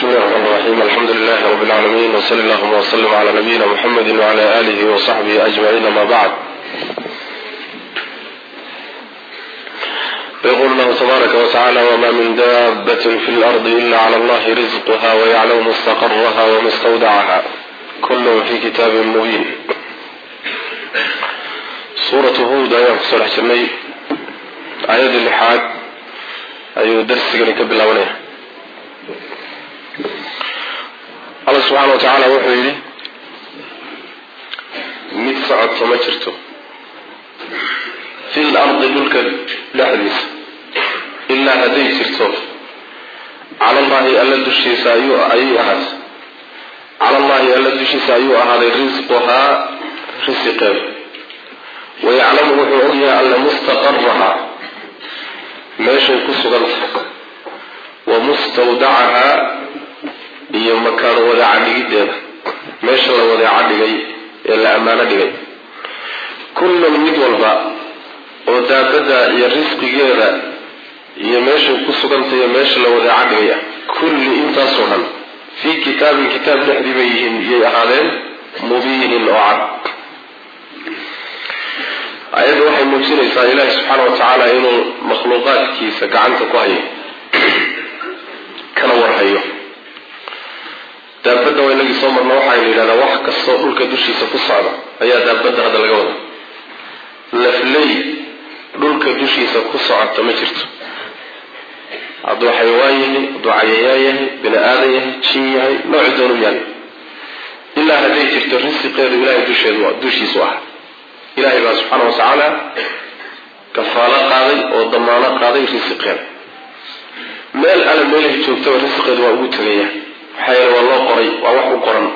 الله الرحمن الرحيم الحمد لله رب العالمين وصلى اللهم وسلم على نبينا محمد وعلى آله وصحبه أجمعين ما بعد يقول الله تبارك وتعالى وما من دابة في الأرض إلا على الله رزقها ويعلم مستقرها ومستودعها كل في كتاب مبين سورة هود آية كسر حسني آية اللحاد أيو درس كبل الأولية alla subxaana wa tacaala wuxuu yidhi mid socodka ma jirto fi lardi dhulka dhexdiisa ilaa hadday jirto cala allahi alla dushiisa ayuu ayay ahaatay cala allahi alla dushiisa ayuu ahaaday risquhaa risiqeeda wayaclamu wuxuu ogyahay alla mustaqarahaa meeshay ku sugan tahay wa mustawdacahaa iyo makaano wadaaca dhigiddeeda meesha la wadaaca dhigay ee la ammaano dhigay kullun mid walba oo daabadda iyo risqigeeda iyo meeshay ku sugantay iyo meesha la wadaaca dhigay ah kulli intaasoo dhan fii kitaabin kitaab dhexdii bay yihiin yay ahaadeen mubiinin oo cad ayadda waxay muujinaysaa ilaahi subxaana wa tacaala inuu makhluuqaadkiisa gacanta ku hayo kana warhayo daabadda waa inagii soo marna waxaynu yidhahdaa wax kastoo dhulka dushiisa ku socda ayaa daabadda hadda laga wada lafley dhulka dushiisa ku socota ma jirto hadduu xayawaan yahay hadduu cayayaan yahay bini aadan yahay jin yahay nooci doonu yahay ilaa hadday jirto risiqeedu ilahay dusheedu dushiisu ah ilaahay baa subxaana wa tacaala kafaalo qaaday oo damaano qaaday risiqeeda meel alle meelahay joogtaba risiqeedu waa ugu tegaya maxaa yeele waa loo qoray waa wax u qoran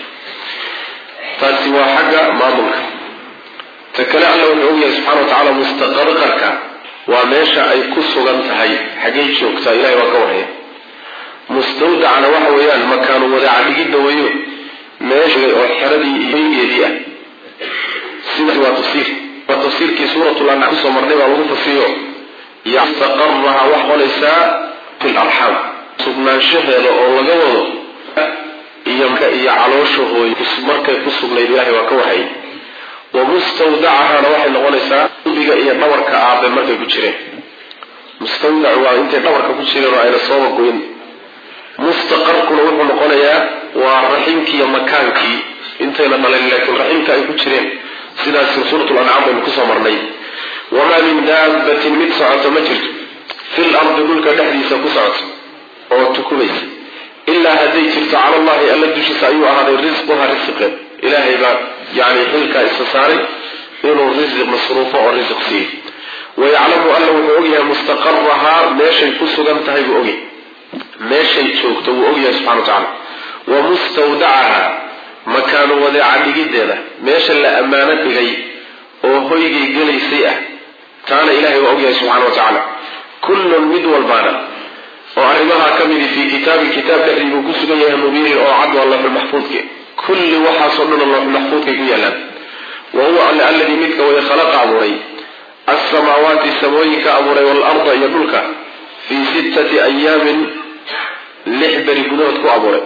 taasi waa xagga maamulka ta kale alla wuxuu ogyahay subxana wa tacaala mustaqarqarka waa meesha ay ku sugan tahay xaggay joogtaa ilahay waa ka warhaya mustawdacana waxa weeyaan makaanu wadaaca dhigidda weeyo meesha oo xeradii iyo hoygeedii ah sidaas waa tafsiir waa tafsiirkii suuratul ancaam kusoo marnay baa lagu fasiriyo yastaqaraha wax qonaysaa fi larxaam sugnaanshaheeda oo laga wado iyo iyo caloosha hooy markay ku sugnayd ilahay waa ka wahayay wa mustawdacahana waxay noqonaysaa qalbiga iyo dhabarka aabe markay ku jireen mustawdac waa intay dhabarka ku jireen oo ayna sooba goyn mustaqarkuna wuxuu noqonayaa waa raximkii iyo makaankii intayna dhalin laakiin raximka ay ku jireen sidaas suuratul ancaam baynu kusoo marnay wamaa min daabatin mid socoto ma jirto fil ardi dhulka dhexdiisa ku socoto oo tukumaysa ilaa hadday jirto cala allahi alla dushiisa ayuu ahaaday risquha risiqeed ilaahay baa yani xilkaa isa saaray inuu risiq masruufo oo risiq siiyo wayaclamu alla wuxuu ogyahay mustaqarahaa meeshay ku sugan tahay buu ogyahay meeshay joogto wuu ogyahay subxana wa tacala wa mustawdacaha makaanu wadeeca dhigiddeeda meesha la ammaano dhigay oo hoygay gelaysay ah taana ilahay waa ogyahay subxana wa tacaala kullun mid walbaana oo arrimahaa ka midi fii kitaabin kitaab dhexdii buu ku sugan yahay mubiinin oo cad waa looxulmaxfuudke kulli waxaasoo dhan looxulmaxfuudkay ku yaalaan wa huwa alle alladii midka waya khalaqa abuuray alsamaawaati samooyinka abuuray waalarda iyo dhulka fii sittati ayaamin lix beri gudahood ku abuuray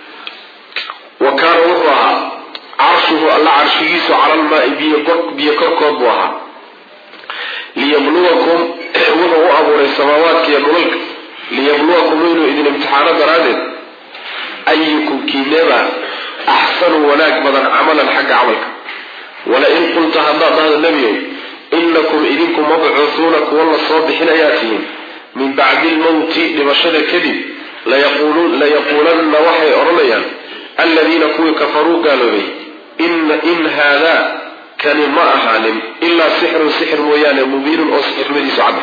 wa kaana wuxuu ahaa carshuhu alla carshigiisu cala lmaai biyo korkood buu ahaa liyabluwakum wuxuu u abuuray samaawaadka iyo dhulalka liyabluwakum inuu idin imtixaano daraaddeed ayukum kiineeba axsanu wanaag badan camalan xagga camalka wala-in qulta haddaad dhahdo nebiyow inakum idinku mabcuuhuuna kuwa la soo bixinayaa tihiin min bacdi lmowti dhimashada kadib layaquulanna waxay odhanayaan aladiina kuwii kafaruu gaaloobay in haadaa kani ma ahaanin ilaa sixrun sixir mooyaane mubiinun oo sixirnimadiisu cadda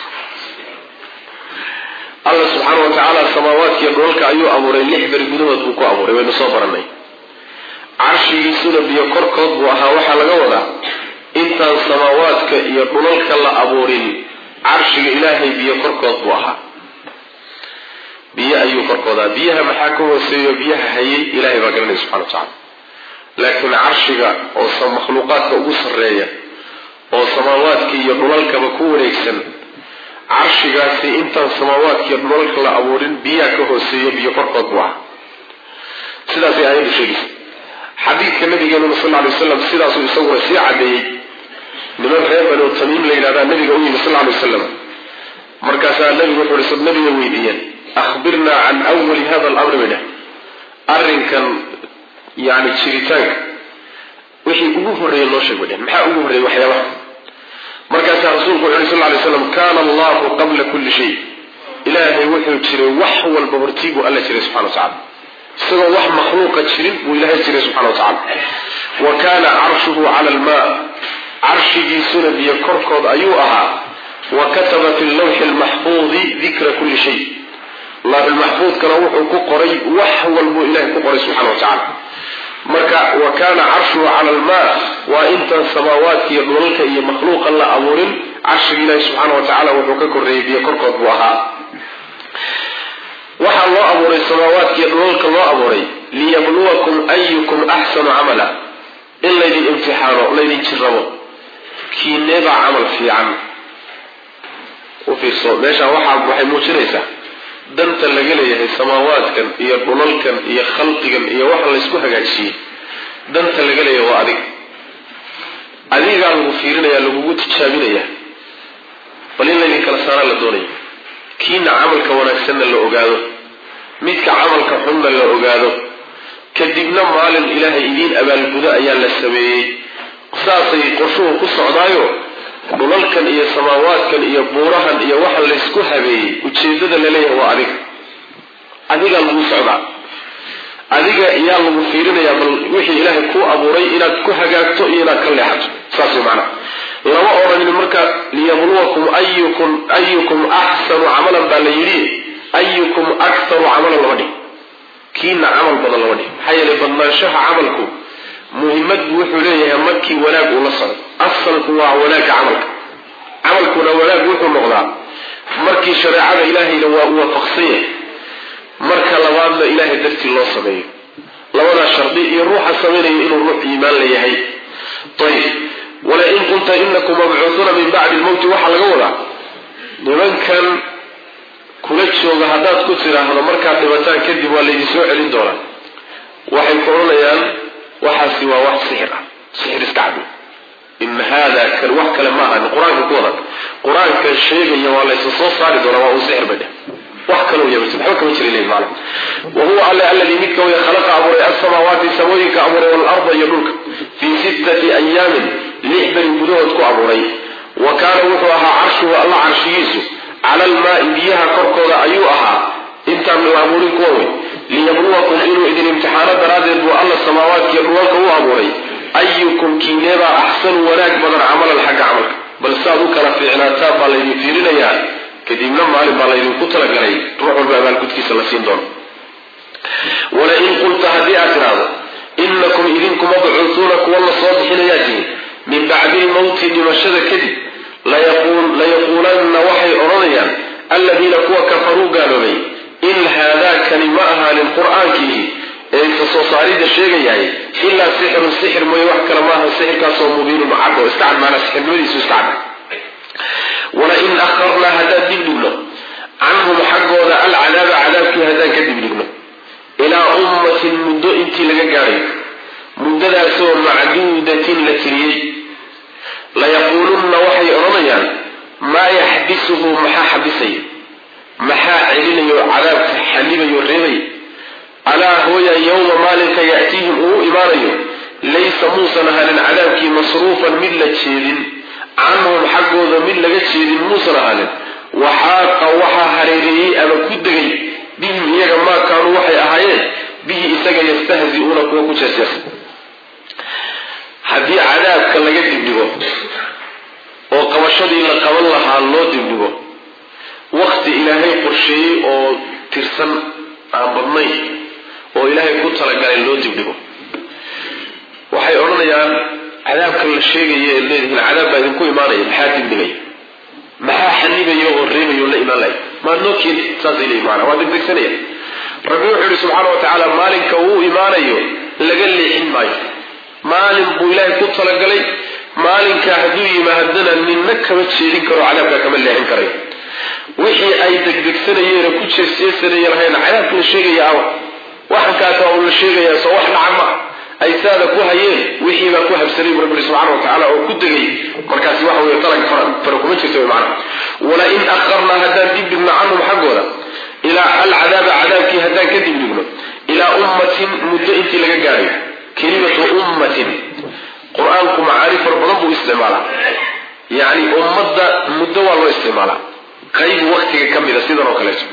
alla subxaana wa tacaala samaawaadkiiyo dhulalka ayuu abuuray lix beri gudahood buu ku abuuray waynu soo baranay carshigiisuna biyo korkood buu ahaa waxaa laga wadaa intaan samaawaadka iyo dhulalka la abuurin carshiga ilaahay biyo korkood buu ahaa biyo ayuu korkoodaa biyaha maxaa ka hooseeyo biyaha hayay ilahay baa garanaya subxana wa tacala laakiin carshiga oo makhluuqaadka ugu sarreeya oo samaawaadka iyo dhulalkaba ku wareegsan carshigaasi intaan samaawaadka iyo dhulalka la abuurin biyaha ka hooseeyo biyo korkood buu ahaa sidaasay aayaddu sheegaysa xadiidka nabigeenuna sal ly waslam sidaasuu isaguna sii cadeeyey niman reer banu tamiim la yidhahdaa nabiga u yimi sal ly waslam markaasaa nabigu wuxuu ihi nabiga weydiiyeen ahbirnaa can awali hada alamri bay dheh arrinkan yani jiritaanka wixii ugu horreeyey noo sheeg bay dheh maxaa ugu horreeyey waxyaabaha markaasaa rasuulku wuxu uhi sal ly slam kana allahu qabla kulli shay ilaahay wuxuu jiray wax walba hortii buu alla jiray subxana wa tacala isagoo wax makhluuqa jirin buu ilaahay jiray subxana wa tacala wa kana carshuhu cala almaa carshigiisuna biyo korkood ayuu ahaa wa kataba fi lawxi lmaxfuudi dikra kulli shay lawxilmaxfuudkana wuxuu ku qoray wax walbuu ilahay ku qoray subxana wa tacala marka wa kana carshuhu cala almaa waa intaan samaawaadka iyo dhulalka iyo makhluuqa la abuurin carshiga ilaahi subxaana wa tacala wuxuu ka korreeyey biyo korkood buu ahaa waxaa loo abuuray samaawaadkiiyo dhulalka loo abuuray liyabluwakum ayukum axsanu camala in laydin imtixaano laydin jirrabo kiineebaa camal fiican u fiirso meeshaan waxaa waxay muujinaysaa danta laga leeyahay samaawaadkan iyo dhulalkan iyo khalqigan iyo waxa laysku hagaajiyey danta laga leeyahay waa adig adigaa lagu fiirinaya lagugu tijaabinaya bal in laydin kala saaraa la doonaya kiina camalka wanaagsanna la ogaado midka camalka xunna la ogaado kadibna maalin ilaahay idiin abaalgudo ayaa la sameeyey saasay qorshuhu ku socdaayo dhulalkan iyo samaawaadkan iyo buurahan iyo waxa laysku habeeyey ujeedada laleeyahay waa adiga adigaa lagu socdaa adiga yaa lagu fiirinayaa bal wixii ilaahay kuu abuuray inaad ku hagaagto iyo inaad ka leexato saas way macnaha lama odhanin marka liyabluwakum ayukum ayukum axsanu camalan baa la yidhi ayukum aktaru camalan lama dhig kiina camal badan lama dhig maxaa yeelay badnaanshaha camalku muhimad buu wuxuu leeyahay markii wanaag uu la socdo asalku waa wanaagga camalka camalkuna wanaag wuxuu noqdaa markii shareecada ilaahayna waa u waafaqsan yahay marka labaadna ilaahay dartii loo sameeyo labadaa shardi iyo ruuxa samaynaya inuu ruux iimaan la yahay ayib walain qulta inakum mabcuuhuuna min bacdi lmowti waxaa laga wadaa nimankan kula jooga haddaad ku tidhaahdo markaad dhibataan kadib waa laydin soo celin doonaa waxay ku odhanayaan waxaasi waa wax sixir ah sixir iska cadi in haada kan wax kale ma ahan qur-aanka ku wadan qur-aanka sheegaya waa laysa soo saari doonaa waa uu sixir bay dheh wax kaloo yaba waxba kama jira leeyi maala wa huwa alle alladii midka way khalaqa abuuray alsamaawaati samooyinka abuuray waalarda iyo dhulka fii sittati ayaamin lix beri gudahood ku abuuray wa kaana wuxuu ahaa carshuhu alla carshigiisu cala almaai biyaha korkooda ayuu ahaa intaan la abuurin kuwa wey liyabluwakum inuu idin imtixaano daraaddeed buu alla samaawaadkiiyo dhulalka u abuuray ayukum kiineebaa axsanu wanaag badan camalan xagga camalka bal saad u kala fiicnaataan baa laydin fiirinayaa kadibna maalin baa laydinku talagalay ruux walba abaalgudkiisa la siin doono walain qulta haddii aad tidhaahdo inakum idinku mabcuutuuna kuwa la soo bixinayaa tihin min bacdi lmowti dhimashada kadib layaquulanna waxay odhanayaan alladiina kuwa kafaruu gaaloobay in haadaakani ma ahaanin qur-aankiihi ee isa soo saaridda sheegayahay ilaa sixirun sixir mooye wax kale maaha sixirkaasoo mubiinun cad oo iska cad maanaa sixirnimadiisu iska cad walain akharnaa haddaan dib dhigno canhum xaggooda alcadaaba cadaabkii haddaan ka dib dhigno ilaa ummatin muddo intii laga gaadhay muddadaasoo macduudatin la tiriyey layaquulunna waxay odhanayaan maa yaxbisuhu maxaa xabisaya maxaa celinayo cadaabka xanibayo reebay alaa hooya yowma maalinka ya'tiihim uu imaanayo laysa muusan ahaanin cadaabkii masruufan mid la jeedin canhum xaggooda mid laga jeedin muusan ahaanin waxaaqa waxaa hareereeyey ama ku degay bihim iyaga maa kaanuu waxay ahaayeen bihi isaga yastahzi'uuna kuwa ku jeesjeesa haddii cadaabka laga dibdhigo oo qabashadii la qaban lahaa loo dibdhigo wakti ilaahay qorsheeyey oo tirsan aan badnayn oo ilaahay ku talagalay loo dibdhigo waxay odhanayaan cadaabkan la sheegaya ee leedihiin cadaab baa idinku imaanaya maxaa dibdhigaya maxaa xanibaya oo reebaya oo la imaan laya maad noo keeni saasay leeyihin maanaa waa degdegsanaya rabbi wuxuu yihi subxaana wa tacaala maalinka uu imaanayo laga leexin maayo maalin buu ilaahay ku talagalay maalinkaa hadduu yimaadana ninna kama jeedin karo cadaabkaa kama leexin karayo wixii ay degdegsanayeen ku jeesjeesanayeen lahayn cadaabka la sheegaya awa waxankaaka uu la sheegayaa soo wax dhaca ma ay saada ku hayeen wixii baa ku habsanay bu rabbi subxana wa tacaala oo ku degay markaasi waxa wey talaga fara kuma jirta wy macana wala in akharnaa haddaan dib dhigno canhum xaggooda ilaa alcadaaba cadaabkii haddaan ka dib dhigno ilaa ummatin muddo intii laga gaadhayo kelimatu ummatin qur-aanku macaani fara badan buu isticmaalaa yacni ummadda muddo waa loo isticmaalaa qayb waktiga ka mida sidan oo kaleeto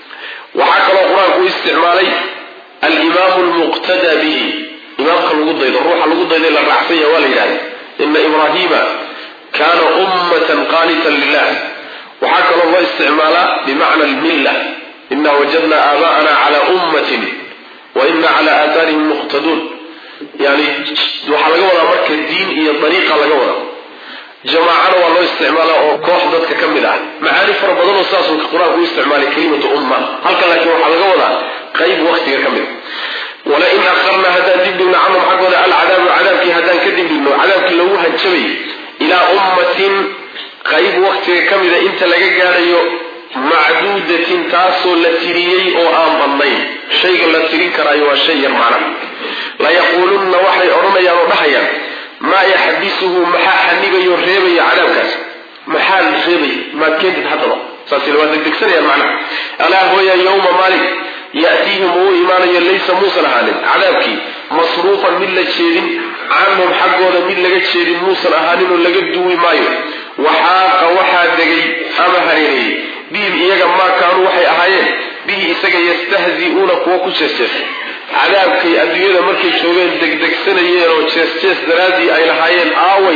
waxaa kaloo qur-aanku u isticmaalay alimaamu lmuqtada bihi imaamka lagu daydo ruuxa lagu dayday la raacsan yaha waa la yidhahda ina ibraahiima kaana ummatan qaanitan lilah waxaa kaloo loo isticmaalaa bimacna almilla ina wajadna aabaa'ana cala ummatin wa ina cala aathaarihim muqtaduun yani waxaa laga wadaa marka diin iyo dariiqa laga wada jamaacana waa loo isticmaalaa oo koox dadka ka mid ah macaani fara badanoo saasuu qur-aanku u isticmaalay kelimatu umma halkan laakiin waxaa laga wadaa qayb waktiga ka mid walain akharnaa haddaan dibdhigno canhum xaggooda alcadaabu cadaabkii haddaan ka dibdhigno cadaabkii lagu hanjabay ilaa ummatin qayb waktiga ka mida inta laga gaadhayo macduudatin taasoo la tiriyey oo aan badnayn shayga la tirin karaayo waa shay yar macna layaquulunna waxay odhanayaan oo dhahayaan maa yaxbisuhu maxaa xanibayo reebaya cadaabkaas maxaa reebaya maad keentid haddaba saas waa degdegsanayaan macnaha alaa hooya yowma maalin ya'tiihim uu imaanayo laysa muusan ahaanin cadaabkii masruufan mid la jeedin canhum xaggooda mid laga jeedin muusan ahaanin oo laga duwi maayo waxaaqa waxaa degay ama hareereeyey bihim iyaga maa kaanuu waxay ahaayeen bihi isaga yastahzi'uuna kuwa ku jeesjeesa cadaabkay adduunyada markay joogeen degdegsanayeen oo jees-jees daraaddii ay lahaayeen aaway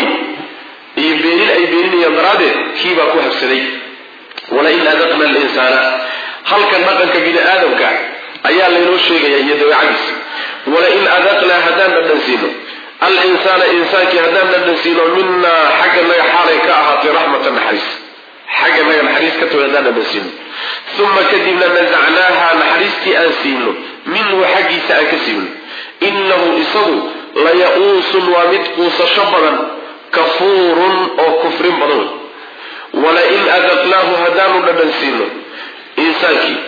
iyo beenin ay beeninayaan daraaddeed kiibaa ku habsaday walain adaqna alinsaana halkan dhaqanka bini aadamka ayaa laynoo sheegaya iyo dabeecadiisa walain adaqnaa haddaan dhadhansiino alinsaana insaankii haddaan dhadhansiino minaa xagga naga xaalay ka ahaatay raxmatan naxariis xagga naga naxariis ka tago haddaan dhadhansiino uma kadibna nasacnaaha naxariistii aan siino minhu xaggiisa aan ka siino inahu isagu laya-uusun waa mid quusasho badan kafuurun oo kufrin badan wey walain adaqnaahu haddaanu dhadhansiino insaankii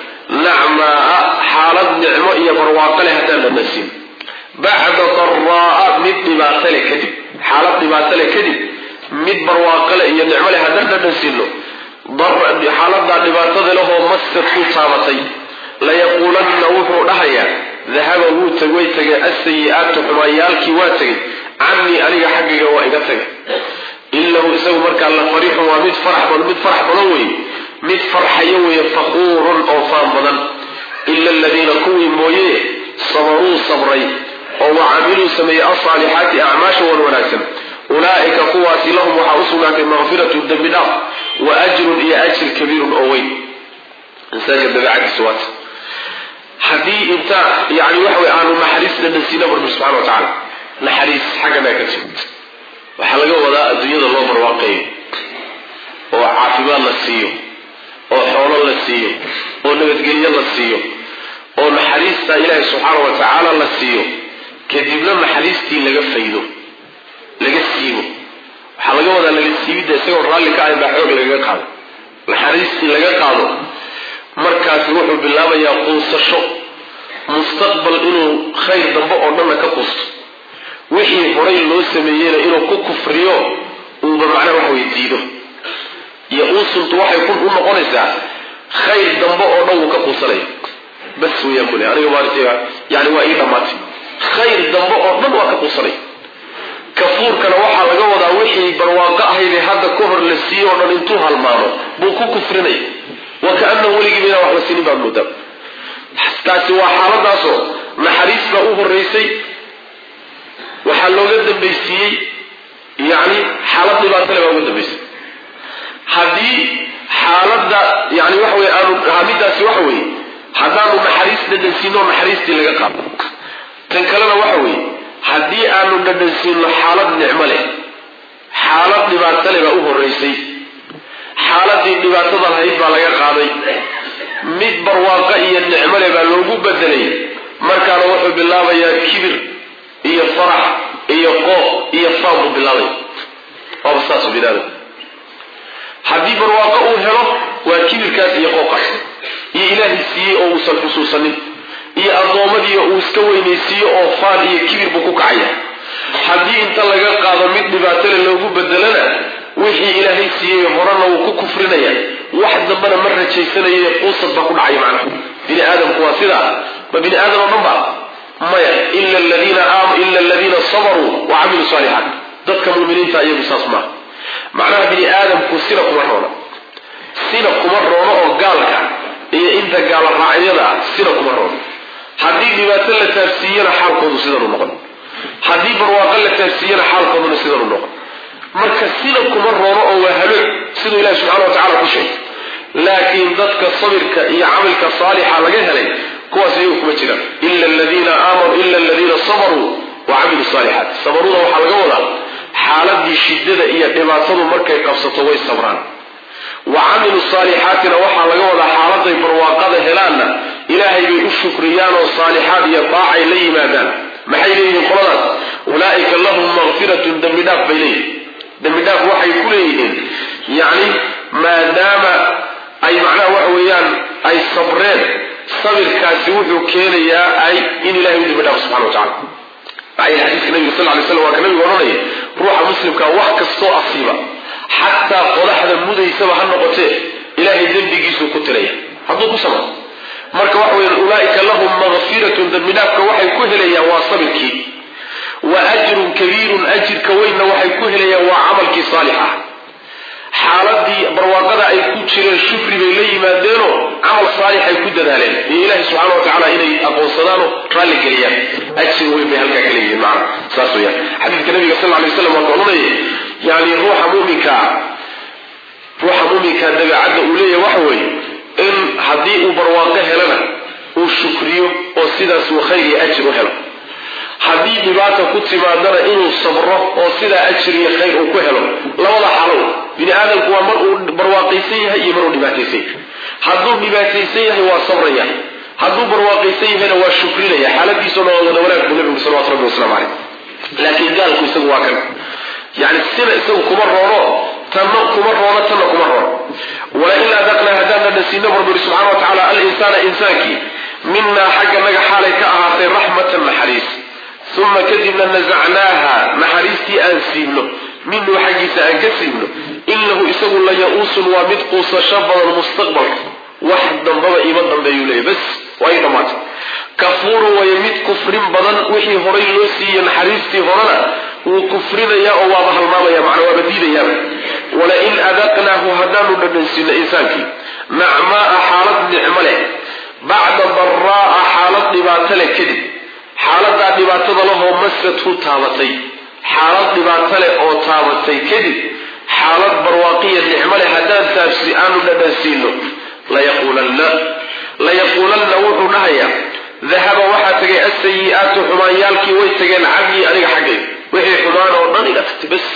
nacmaa xaalad nicmo iyo barwaaqale haddaan dhadhansiino bacda daraa'a mid dhibaatale kadib xaalad dhibaatale kadib mid barwaaqale iyo nicmo leh haddaan dhadhansiino xaaladaa dhibaatada lehoo masad ku taabatay layaquulanna wuxuu dhahayaa dahaba wuu tag way tageen asayi-aatu xumaayaalkii waa tegay canii aniga xaggayga waa iga tagay inahu isagu markaa la fariixun waa mid farax badan mid farax badan weeye mid farxayo weeye faquurun oo faan badan ila aladiina kuwii mooye sabaruu sabray oo wa camiluu sameeyey alsaalixaati acmaasha wan wanaagsan ulaa'ika kuwaasi lahum waxaa u sugnaatay maqfiratu dembi dhaaf wa ajrun iyo ajir kabiirun oo weyn insaanka dabeecadiisa waata haddii inta yani waxa wey aanu naxariis dhadhansiina rabbi subxana wa tacaala naxariis xaggana ka timid waxaa laga wadaa adduunyada loo barwaaqeeyo oo caafimaad la siiyo oo xoolo la siiyo oo nabadgelyo la siiyo oo naxariista ilaahi subxaana wa tacaala la siiyo kadibna naxariistii laga faydo laga siibo waxaa laga wadaa laga siibidda isagoo raalli ka ahayn baa xoog lagaga qaado naxariistii laga qaado markaasi wuxuu bilaabayaa quusasho mustaqbal inuu khayr dambe oo dhanna ka quusto wixii horay loo sameeyeyna inuu ku kufriyo uuba macnaha wax wey diido iyo uusuntu waxay ku u noqonaysaa khayr dambe oo dhan wuu ka quusanaya bas weyaan bule aniga maarata yani waa ii dhammaatay khayr dambe oo dhan waa ka quusanaya kafuurkana waxaa laga wadaa wixii barwaaqo ahaydee hadda ka hor la siiye oo dhan intuu halmaamo buu ku kufrinaya wa kaanahu weligiiba inaan wax la sinin baad moodaa taasi waa xaaladaasoo naxariis baa u horeysay waxaa looga dambaysiiyey yani xaalad dhibaatale baa uga dambaysay haddii xaaladda yani waxa wey aanu hamidaasi waxa weeye haddaanu naxariis dhadhansiino naxariistii laga qaado tan kalena waxa weeye haddii aanu dhadhansiino xaalad nicmo leh xaalad dhibaato leh baa u horeysay xaaladii dhibaatada lahayd baa laga qaaday mid barwaaqo iyo nicmo leh baa loogu bedelay markaana wuxuu bilaabayaa kibir iyo farax iyo qooq iyo faan buu bilaabaya waaba saasu binaadam haddii barwaaqo uu helo waa kibirkaas iyo qooqaas iyo ilaahay siiyey oo uusan xusuusanin iyo addoommadiiyo uu iska weynaysiiyo oo faan iyo kibir buu ku kacaya haddii inta laga qaado mid dhibaatole loogu bedelana wixii ilaahay siiyey horena wuu ku kufrinaya wax dambana ma rajaysanayo quusad baa ku dhacaya macnaha bini aadamku waa sidaa ma bini aadam oo dhan ba maya ila aladiina ila aladiina sabaruu wa camiluu saalixaat dadka muminiinta iyagu saas maaha macnaha bini aadamku sina kuma roono sina kuma roono oo gaalka iyo inta gaala raacyada ah sina kuma roono haddii dhibaato la taabsiiyana xaalkoodu sidanu noqon haddii barwaaqo la taabsiiyana xaalkooduna sidanu noqon marka sina kuma roono oo waa halo siduu ilahi subxana wa tacala ku sheegay laakiin dadka sabirka iyo camalka saalixa laga helay kuwaas iyagu kuma jiraan ila aladiina aamanuu ila aladiina sabaruu wa camiluu saalixaat sabaruda waxaa laga wadaa xaaladii shidada iyo dhibaatadu markay qabsato way sabraan wa camilu saalixaatina waxaa laga wadaa xaaladay barwaaqada helaanna ilaahay bay u shukriyaan oo saalixaad iyo daacay la yimaadaan maxay leeyihiin qoladaas ulaaika lahum makfiratun dembi dhaaf bay leeyihin dembi dhaaf waxay ku leeyihiin yacni maadaama ay macnaha waxa weeyaan ay sabreen sabirkaasi wuxuu keenayaa ay in ilahay u dembi dhaafo subxana wa tacala maxaa yeele xadiiska nabiga sal lay slam waa ka nabigu odhanaya ruuxa muslimka wax kastoo asiiba xataa qodaxda mudaysaba ha noqotee ilaahay dembigiisuu ku tiraya hadduu ku samro marka waxa weya ulaaika lahum makfiratun dembi dhaafka waxay ku helayaan waa sabirkii wa ajrun kabiirun ajirka weynna waxay ku helayaan waa camalkii saalix ah xaaladii barwaaqada ay ku jireen shukri bay la yimaadeenoo camal saalix ay ku dadaaleen iyo ilaahi subxaana wa tacaala inay aqoonsadaanoo raalli geliyaan ajir weyn bay halkaa ka leeyihiin macana saas weyaan xadiidka nabiga sal lla lay waslam waa ka odhanaya yani ruuxa muminkaa ruuxa muminkaa dabeecadda uu leeyahay waxa weeye in haddii uu barwaaqo helana uu shukriyo oo sidaas uu khayr iyo ajir u helo haddii dhibaata ku timaadana inuu sabro oo sidaa ajir iyo khayr uu ku helo labada xalow bini aadamku waa mar uu barwaaqaysan yahay iyo mar uu dhibaataysan yahay hadduu dhibaataysan yahay waa sabraya hadduu barwaaqaysan yahayna waa shukrinaya xaaladiisuna waa wada wanaag buu nabigu salawatu rabbi waslamu caleyh laakiin gaalku isagu waa kan yani sina isagu kuma roono tanna kuma roono tanna kuma roono walain adaqnaa haddaana nasiina barburi subxana wa tacala alinsaana insaankii minaa xagga naga xaalay ka ahaatay raxmatan naxariis uma kadibna nasacnaaha naxariistii aan siibno minhu xaggiisa aan ka siibno inahu isagu la ya-uusun waa mid quusasho badan mustaqbalka wax dambaba iima dambeeyuu leeya bas waa ii dhammaatay kafuurun way mid kufrin badan wixii horay loo siiye naxariistii horena wuu kufrinayaa oo waaba halmaamaya macna waaba diidayaaba walain adaqnaahu haddaanu dhadhansiino insaankii nacmaaa xaalad nicmo leh bacda daraa'a xaalad dhibaato leh kadib xaaladaa dhibaatada lahoo masathu taabatay xaalad dhibaato leh oo taabatay kadib xaalad barwaaqiya nicmo leh haddaan taabsi aanu dhadhansiino layaquulanna layaquulanna wuxuu dhahayaa dahaba waxaa tegay asayi-aatu xumaanyaalkii way tageen cagii aniga xaggay wixii xumaan oo dhan iga tagtay bas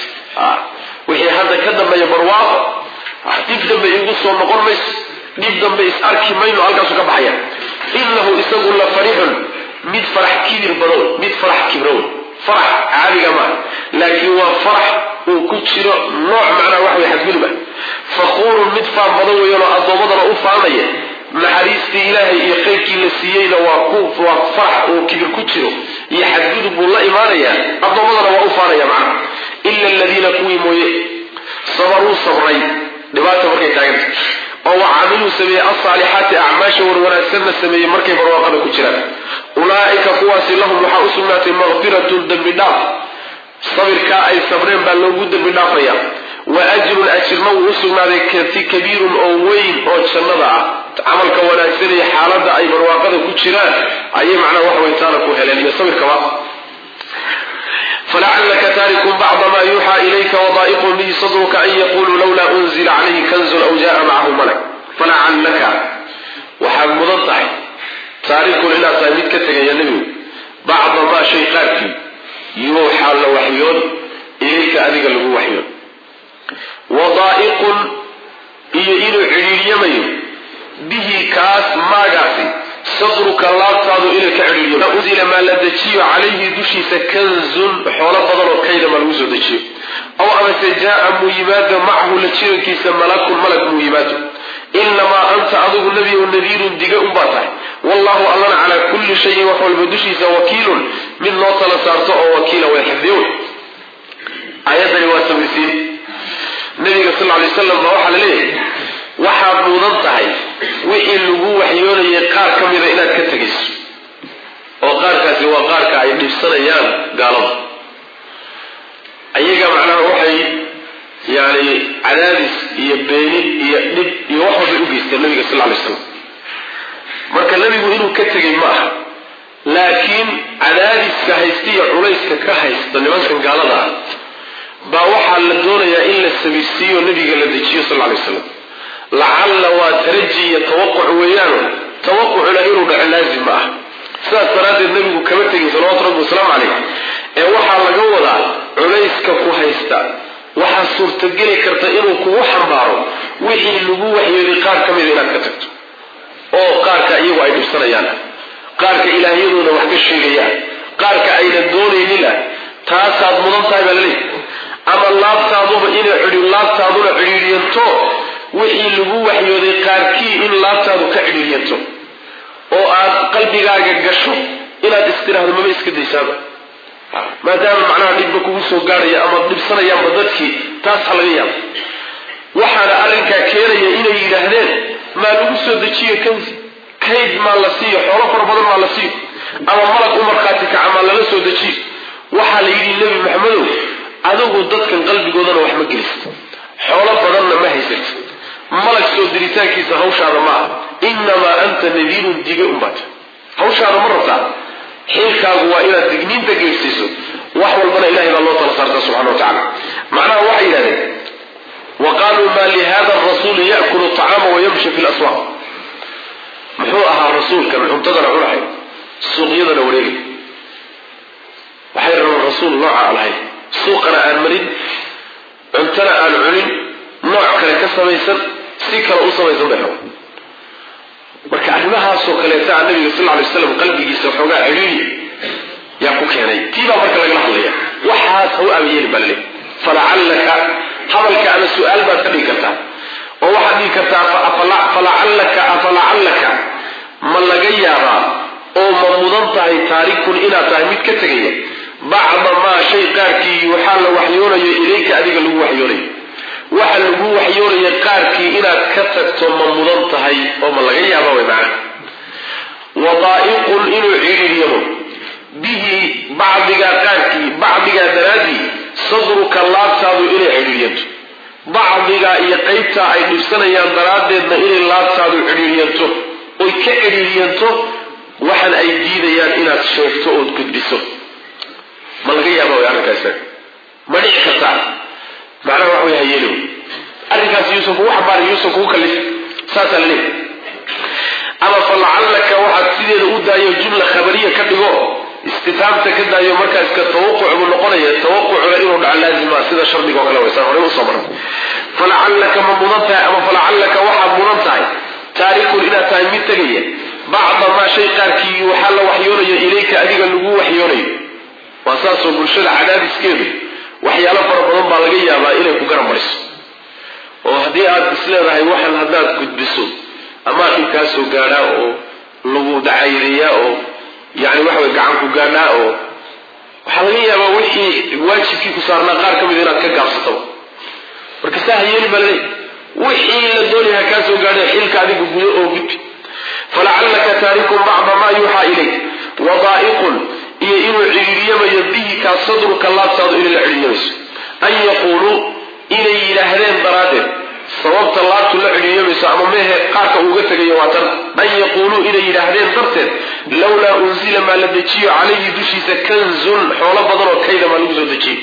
wixii hadda ka dambeeya barwaaqo dib dambe igu soo noqon mayso dhib dambe is arki mayno halkaasu ka baxaya inahu isagu la farixun mid farax kibir badow mid farax kibrow farax caadiga maaha laakiin waa farax uu ku jiro nooc macnaha wax way xadgudub ah faquurun mid faan badan weyanoo addoommadana u faanaya naxariistii ilaahay iyo khayrkii la siiyeyna waa ku waa farax uu kibir ku jiro iyo xadgudub buu la imaanayaa addoommadana waa u faanaya macnaha ila aladiina kuwii mooye sabaruu sabray dhibaata markay taaganta oo wa caamiluu sameeyey alsaalixaati acmaasha warwanaagsanna sameeyey markay barwaaqada ku jiraan ulaa'ika kuwaasi lahum waxaa u sugnaatay makfiratun dembi dhaaf sabirkaa ay sabreen baa loogu dembi dhaafaya wa ajrun ajirna wuu u sugnaaday kati kabiirun oo weyn oo jannada ah camalka wanaagsan iyo xaaladda ay barwaaqada ku jiraan ayay macnaha wax weytaana ku heleen iyo sabirkaba falacalaka taarikun bacda ma yuuxaa ilayka wadaa'iqun bihi sadruka an yaquluu lawlaa unzila calayhi kanzun aw jaa macahu malak falacallaka waxaad mudan tahay taarikun inaad tahay mid ka tegaya nebigu bacda maa shay qaarkii yuuxaa la waxyoon ilayka adiga lagu waxyoon wadaa'iqun iyo inuu cidhiiryamayo bihi kaas maagaasi sadruka laabtaadu inay ka cidhiiryo unzila maa la dejiyo calayhi dushiisa kanzun xoolo badan oo kayda maa lagu soo dejiyo aw amase jaaa muu yimaado macahu la jirankiisa malakun malag muu yimaado inamaa anta adigu nebiyow nadiirun diga unbaa tahay wallahu allana calaa kulli shayin wax walba dushiisa wakiilun mid loo tala saarto oo wakiila way xifdiyown aayadani waa samaysiin nabiga sal lay slam baa waxaa la leeyahay waxaad mudan tahay wixii lagu waxyoonayay qaar ka mida inaad ka tegayso oo qaarkaasi waa qaarka ay dhibsanayaan gaalada ayaga macnaha waxay yani cadaadis iyo beeni iyo dhib iyo wax walbay u geysteen nabiga sal lay slam marka nebigu inuu ka tegay ma aha laakiin cadaadiska haysta iyo culayska ka haysta nimankan gaalada ah baa waxaa la doonayaa in la samaysiiyo nabiga la dejiyo sal lay slam lacalla waa taraji iyo tawaquc weeyaano tawaqucuna inuu dhaco laazim ma ah sidaas daraaddeed nabigu kama tegin salawatu rabbi wasalaamu calayh ee waxaa laga wadaa culayska ku haysta waxaa suurtageli karta inuu kugu xambaaro wixii lagu waxyooday qaar ka mida inaad ka tagto oo qaarka iyagu ay dhibsanayaan qaarka ilaahyadoona wax ka sheegayaan qaarka ayna doonaynin ah taasaad mudan tahay baa laleeyahy ama laabtaaduba inay cidhi laabtaaduna cidhiidhiyanto wixii lagu waxyooday qaarkii in laabtaadu ka cidhiidhiyanto oo aad qalbigaaga gasho inaad istiraahdo maba iska daysaaba maadaama macnaha dhibba kugu soo gaadhaya ama dhibsanayaanba dadkii taas ha laga yaabo waxaana arrinkaa keenaya inay yidhaahdeen maa lagu soo dejiyo kansi kayd maa la siiyo xoolo fara badan maa la siiyo ama malag u markhaati kaca maa lala soo dejiyo waxaa la yidhi nebi maxamedow adigu dadkan qalbigoodana wax ma gelisid xoolo badanna ma haysat malag soo diritaankiisa hawshaada ma aha inamaa anta nadiirun diga unbaata hawshaada ma rabtaa xilkaagu waa inaad digniinta geersiiso wax walbana ilahay baa loo tala saarta subxana wa tacala macnaha waxay yidhahdeen wa qaaluu maa lihada arasuuli yakulu acaama wayamshi fi laswaaq muxuu ahaa rasuulkan cuntadana cunahay suuqyadana wareegay waxay rabaan rasuul nooca aan lahayn suuqana aan marin cuntana aan cunin nooc kale ka samaysan si kale u samaysan bay rabaan marka arrimahaasoo kaleeta a nabiga sal lay slam qalbigiisa waxoogaa cidhiiri yaa ku keenay tii baa marka lagala hadlaya waxaas ha u abayeeli baa laleey falacallaka hadalka ama su-aal baad ka dhigi kartaa oo waxaad dhigi kartaa falacallaka afalacallaka ma laga yaabaa oo ma mudan tahay taarikun inaad tahay mid ka tegaya bacda maa shay qaarkii waxaa la waxyoonayo ilayka adiga lagu waxyoonayo waxa lagu waxyoonaya qaarkii inaad ka tagto ma mudan tahay oo ma laga yaaba way macna wadaa'iqun inuu cidhiiryamo bihi bacdigaa qaarkii bacdigaa daraaddii sadruka laabtaadu inay cidhiiryanto bacdigaa iyo qaybtaa ay dhibsanayaan daraaddeedna inay laabtaadu cidhiiryanto oy ka cidhiiryanto waxan ay diidayaan inaad sheegto ood gudbiso ma laga yaaba way arrinkaas ma dhici kartaa macnaha wax way hayeelo arrinkaas yuusan kugu xambaarin yuusan kugu kallifin saasaa la leeyahy ama falacallaka waxaad sideeda u daayo jumla khabariya ka dhigo istitaabta ka daayo markaa iska tawaquc buu noqonaya tawaqucuna inuu dhaco laazima sida shardiga oo kale waysaan horey usoo maran falacallaka ma mudan tahay ama falacallaka waxaad mudan tahay taarikun inaad tahay mid tegaya bacda maa shay qaarkii waxaa la waxyoonayo ilayka adiga lagu waxyoonayo waa saasoo bulshada cadaadiskeedu waxyaalo fara badan baa laga yaabaa inay ku garan mariso oo haddii aad isleedahay waxan haddaad gudbiso amaa dhibkaa soo gaadhaa oo lagu dacayreeyaa oo yani waxa way gacan ku gaadhaa oo waxaa laga yaabaa wixii waajibkii ku saarnaa qaar ka mid inaad ka gaabsataba marka saa ha yeeli baa laleeyahy wixii la doonaya kaa soo gaadhay xilka adigu gudo oo gudbi falacallaka taarikun bacda maa yuuxaa ilayk wadaa'iqun iyo inuu cidhiiryamayo bihi kaa sadruka laabtaadu inay la cidhiiryamayso an yaquuluu inay yidhaahdeen daraaddeed sababta laabtu la cidhiiryamayso ama mehe qaarka uuga tegayo waa tan an yaquuluu inay yidhaahdeen darteed lawlaa unzila maa la dejiyo calayhi dushiisa kanzun xoolo badan oo kayda maa lagu soo dejiyo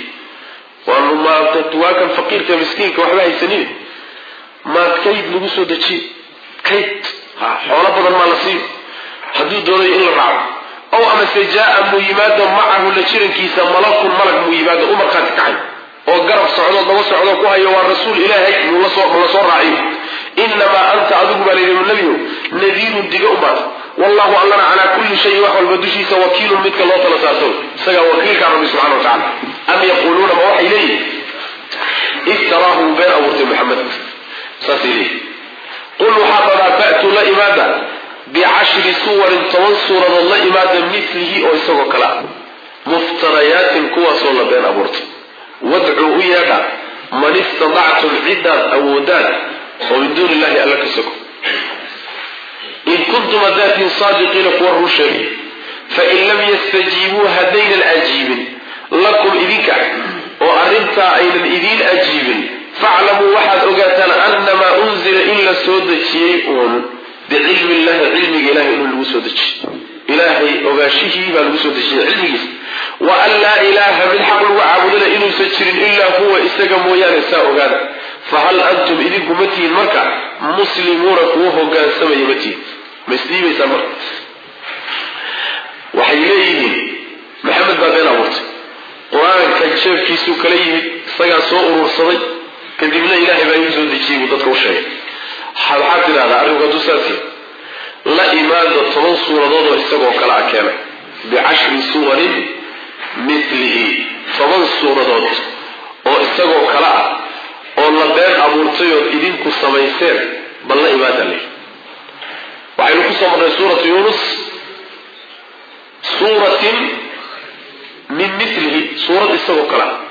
waa kan faqiirka miskiinka waxba haysanin maa kayd lagu soo dejiyo kayd xoolo badan maa la siiyo hadduu doonayo in la raaco ow amase jaaa muu yimaado macahu la jirankiisa malakun malag muu yimaado u markhaati kacay oo garab socdo daba socdo ku hayo waa rasuul ilaahay muu la soo raaciyo inamaa anta adigu baa layidhi nebiyow nadiirun diga umaad wallahu allana calaa kulli shayin wax walba dushiisa wakiilun midka loo tala saarto isagaa wakiilkaa rabbi subxana wa tacala am yaquuluuna ma waxay leeyihin iftaraahu been abuurtay maxamed saasay leeyihin qul waxaa dhadaa fa'tuu la imaada bicashri suwarin toban suuradood la imaada milihi oo isagoo kale ah muftarayaatin kuwaasoo la been abuurtay wadcuu u yeedha man istadactum ciddaad awoodaan oo min duuni illahi alla ka sogo in kuntum hadaatiin saadiqiina kuwa run sheegay fain lam yastajiibuu haddaynan ajiibin lakum idinka oo arrintaa aynan idiin ajiibin faclamuu waxaad ogaataan annamaa unzila in la soo dejiyey uun bicilmi illahi cilmiga ilahay inuu lagu soo dejiyey ilaahay ogaashihii baa lagu soo dejiyey cilmigiisa wa an laa ilaaha mid xaq lagu caabudana inuusan jirin ilaa huwa isaga mooyaane saa ogaada fahal antum idinku ma tihin marka muslimuuna kuwa hogaansamaya ma tihin ma isdhiibaysaan marka waxay leeyihiin maxamed baa been abuurtay qur-aanka jeefkiisuu kala yimid isagaa soo urursaday kadibna ilaahay baa igu soo dejiyey buu dadka u sheegay waxaad tidhahdaa arrinku hadduu saasi la imaada toban suuradood oo isagoo kale a keenay bicashri suwarin milihi toban suuradood oo isagoo kale ah oo la been abuurtay ood idinku samayseen bal la imaada le waxaynu ku soo marnay suuratu yuunus suuratin min milihi suurad isagoo kale ah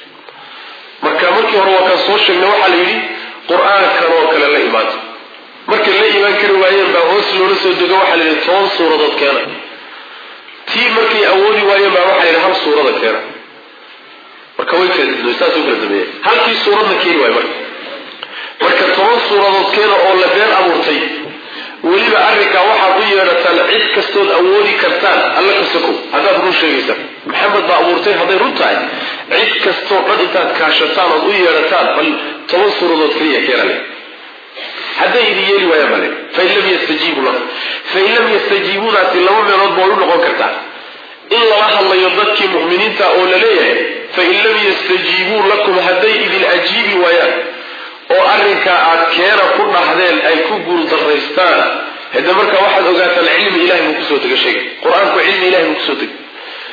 marka markii hore waa kaan soo sheegnay waxaa la yidhi qur-aankan oo kale la imaado markay la imaan kari waayeen baa hoos loola soo dego waxaa la yidhi toban suuradood keena tii markay awoodi waayeen baa waxaa la yidhi hal suurada keena marka way kala didmay saas u kala sameeyeen halkii suuradna keeni waayo marka marka toban suuradood keena oo la been abuurtay weliba arrinkaa waxaad u yeedhataan cid kastood awoodi kartaan alla ka sokow haddaad run sheegaysaan maxamed baa abuurtay hadday run tahay cid kastoo dhan intaad kaashataan ood u yeedhataan bal toban suuradood keliya keenale hadday idin yeeli waayaan bale fain lam yastajiibu lakum fain lam yastajiibuunaasi laba meelood ba way u noqon kartaa in lala hadlayo dadkii mu'miniinta oo la leeyahay fain lam yastajiibuu lakum hadday idin ajiibi waayaan oo arrinkaa aad keena ku dhahdeen ay ku guuldaraystaan hade marka waxaad ogaataan cilmi ilahay buu kusoo dega sheega qur-aanku cilmi ilahay buu kusoo degay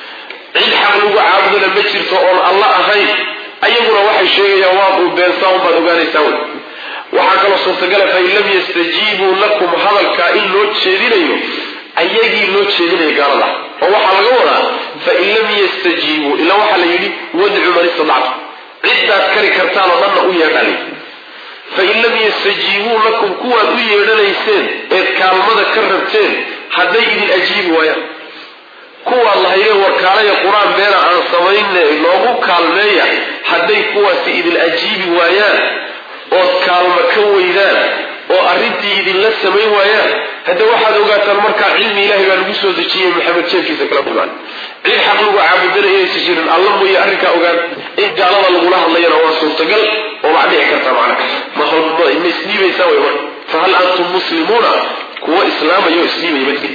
cid xaq lagu caabudana ma jirto oon alla ahayn ayaguna waxay sheegayaan waa uu beensaa unbaad ogaanaysaa wey waxaa kaloo suurtagala fain lam yastajiibuu lakum hadalkaa in loo jeedinayo ayagii loo jeedinayo gaalada oo waxaa laga wadaa fain lam yastajiibuu ila waxaa la yidhi wadcu man istadactu ciddaad kari kartaan oo dhanna u yeedhali fain lam yastajiibuu lakum kuwaad u yeedhanayseen eed kaalmada ka rabteen hadday idin ajiibi waayaan kuwaad lahayeen warkaalaya qur-aan beena aan samayne noogu kaalmeeya hadday kuwaasi idin ajiibi waayaan ood kaalmo ka weydaan oo arrintii idinla samayn waayaan hadde waxaad ogaataan markaa cilmi ilahay baa lagu soo dejiyey maxamed jeefkiisa kala kulmaan cid xaq lagu caabudana inaysa jirin alla mooye arrinkaa ogaan in gaalada lagula hadlayana waa suurtagal oo waa dhici kartaa macna ma isdhiibaysaa way marka fahal antum muslimuuna kuwa islaamaya oo isdhiibaya madki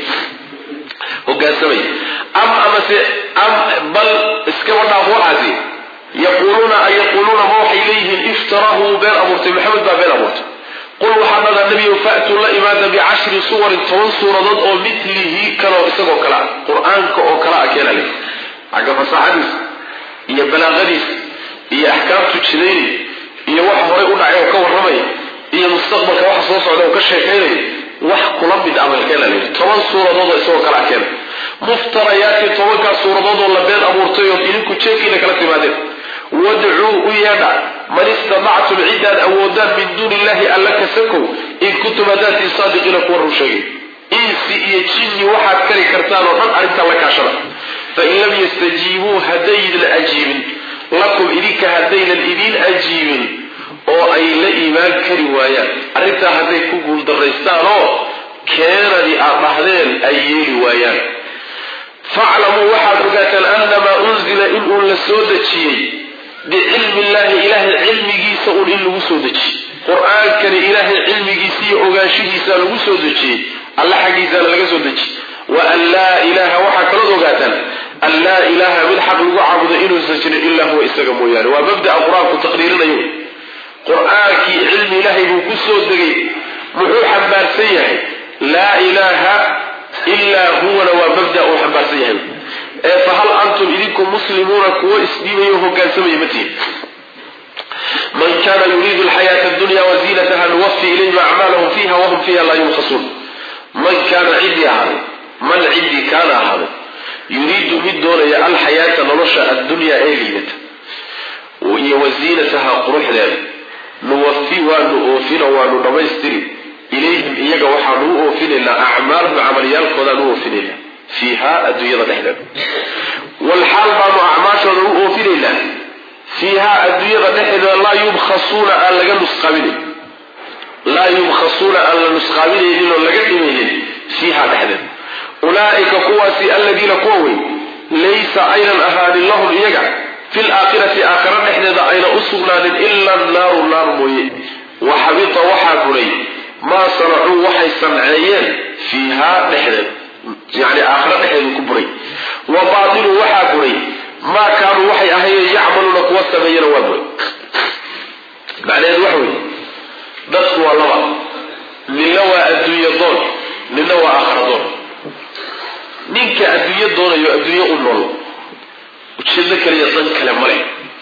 hogaansamaya am amase am bal iskaba dhaaf waxaasi yaquuluuna ay yaquuluuna ma waxay leeyihiin iftarahu been abuurtay maxamed baa been abuurtay qul waxaa dhadaa nebiyow fa'tuu la imaada bicashri suwarin toban suuradood oo mitlihi kaloo isagoo kale ah qur-aanka oo kale ah keena leh xagga fasaxadiisa iyo balaaqadiisa iyo axkaamtu jidaynay iyo waxa horay u dhacay oo ka warramaya iyo mustaqbalka waxa soo socda oo ka sheekaynaya wax kula mid ah keena leh toban suuradood oo isagoo kale ah keena muftarayaatin tobankaas suuradood oo la been abuurtay oo idinku jeekiina kala timaadeen wadcuu u yeedha man istadactum ciddaad awoodaan min duuni illahi alla ka sakow in kuntum hadaatiin saadiqiina kuwa run sheegay insi iyo jinni waxaad kari kartaan oo dhan arrintaa la kaashada fain lam yastajiibuu haddaydan ajiibin lakum idinka haddaynan idiin ajiibin oo ay la iimaan kari waayaan arrintaa hadday ku guuldaraystaan oo keenadii aad dhahdeen ay yeeli waayaan faclamuu waxaad ogaataan annamaa unzila inuu la soo dejiyey bicilmi illahi ilaahay cilmigiisa un in lagu soo dejiyey qur-aankani ilaahay cilmigiisa iyo ogaanshihiisa lagu soo dejiyey alla xaggiisaana laga soo dejiyey wa an laa ilaaha waxaa kalood ogaataan an laa ilaaha mid xaq lagu caabudo inuusan jirin ilaa huwa isaga mooyaane waa mabda'a qur-aanku taqriirinayo qur-aankii cilmi ilaahay buu ku soo degay muxuu xambaarsan yahay laa ilaaha ilaa huwana waa mabda uu xambaarsan yahay ee fahal antum idinku muslimuuna kuwo isdhiibayo hogaansamaya ma tihin man kana yuriidu alxayaata adunya waziinataha nuwafi ilayhim acmaalahum fiiha wahum fiiha laa yubkhasuun man kaana ciddii ahaaday man ciddii kaana ahaaday yuriidu mid doonaya alxayaata nolosha addunyaa ee liidata iyo waziinataha quruxdeeda nuwafi waanu oofino waanu dhammaystiri ilayhim iyaga waxaanu u oofinaynaa acmaalahum camalyaalkoodaan u oofinaynaa fiiha adduunyada dhexdeeda walxaal baanu acmaashooda u oofinaynaa fiiha adduunyada dhexdeeda laa yubkhasuuna aan laga nusqaabinayn laa yubkhasuuna aan la nusqaabinaynin oo laga dhimaynin fiiha dhexdeeda ulaaika kuwaasi aladiina kuwa wey laysa aynan ahaanin lahum iyaga fi laakhirati aakhira dhexdeeda ayna u sugnaanin ila naaru naar mooye wa xabita waxaa buray maa sanacuu waxay sanceeyeen fiiha dhexdeeda yani aakhira dhexdeedu ku buray wa baatilu waxaa buray maa kaanuu waxay ahayeen yacmaluuna kuwa sameeyana waa buray macnaheedu waxa weye dadku waa laba ninna waa adduunye doon ninna waa aakhira doon ninka adduunyo doonayo adduunyo u nool ujeedo kaliya dan kale male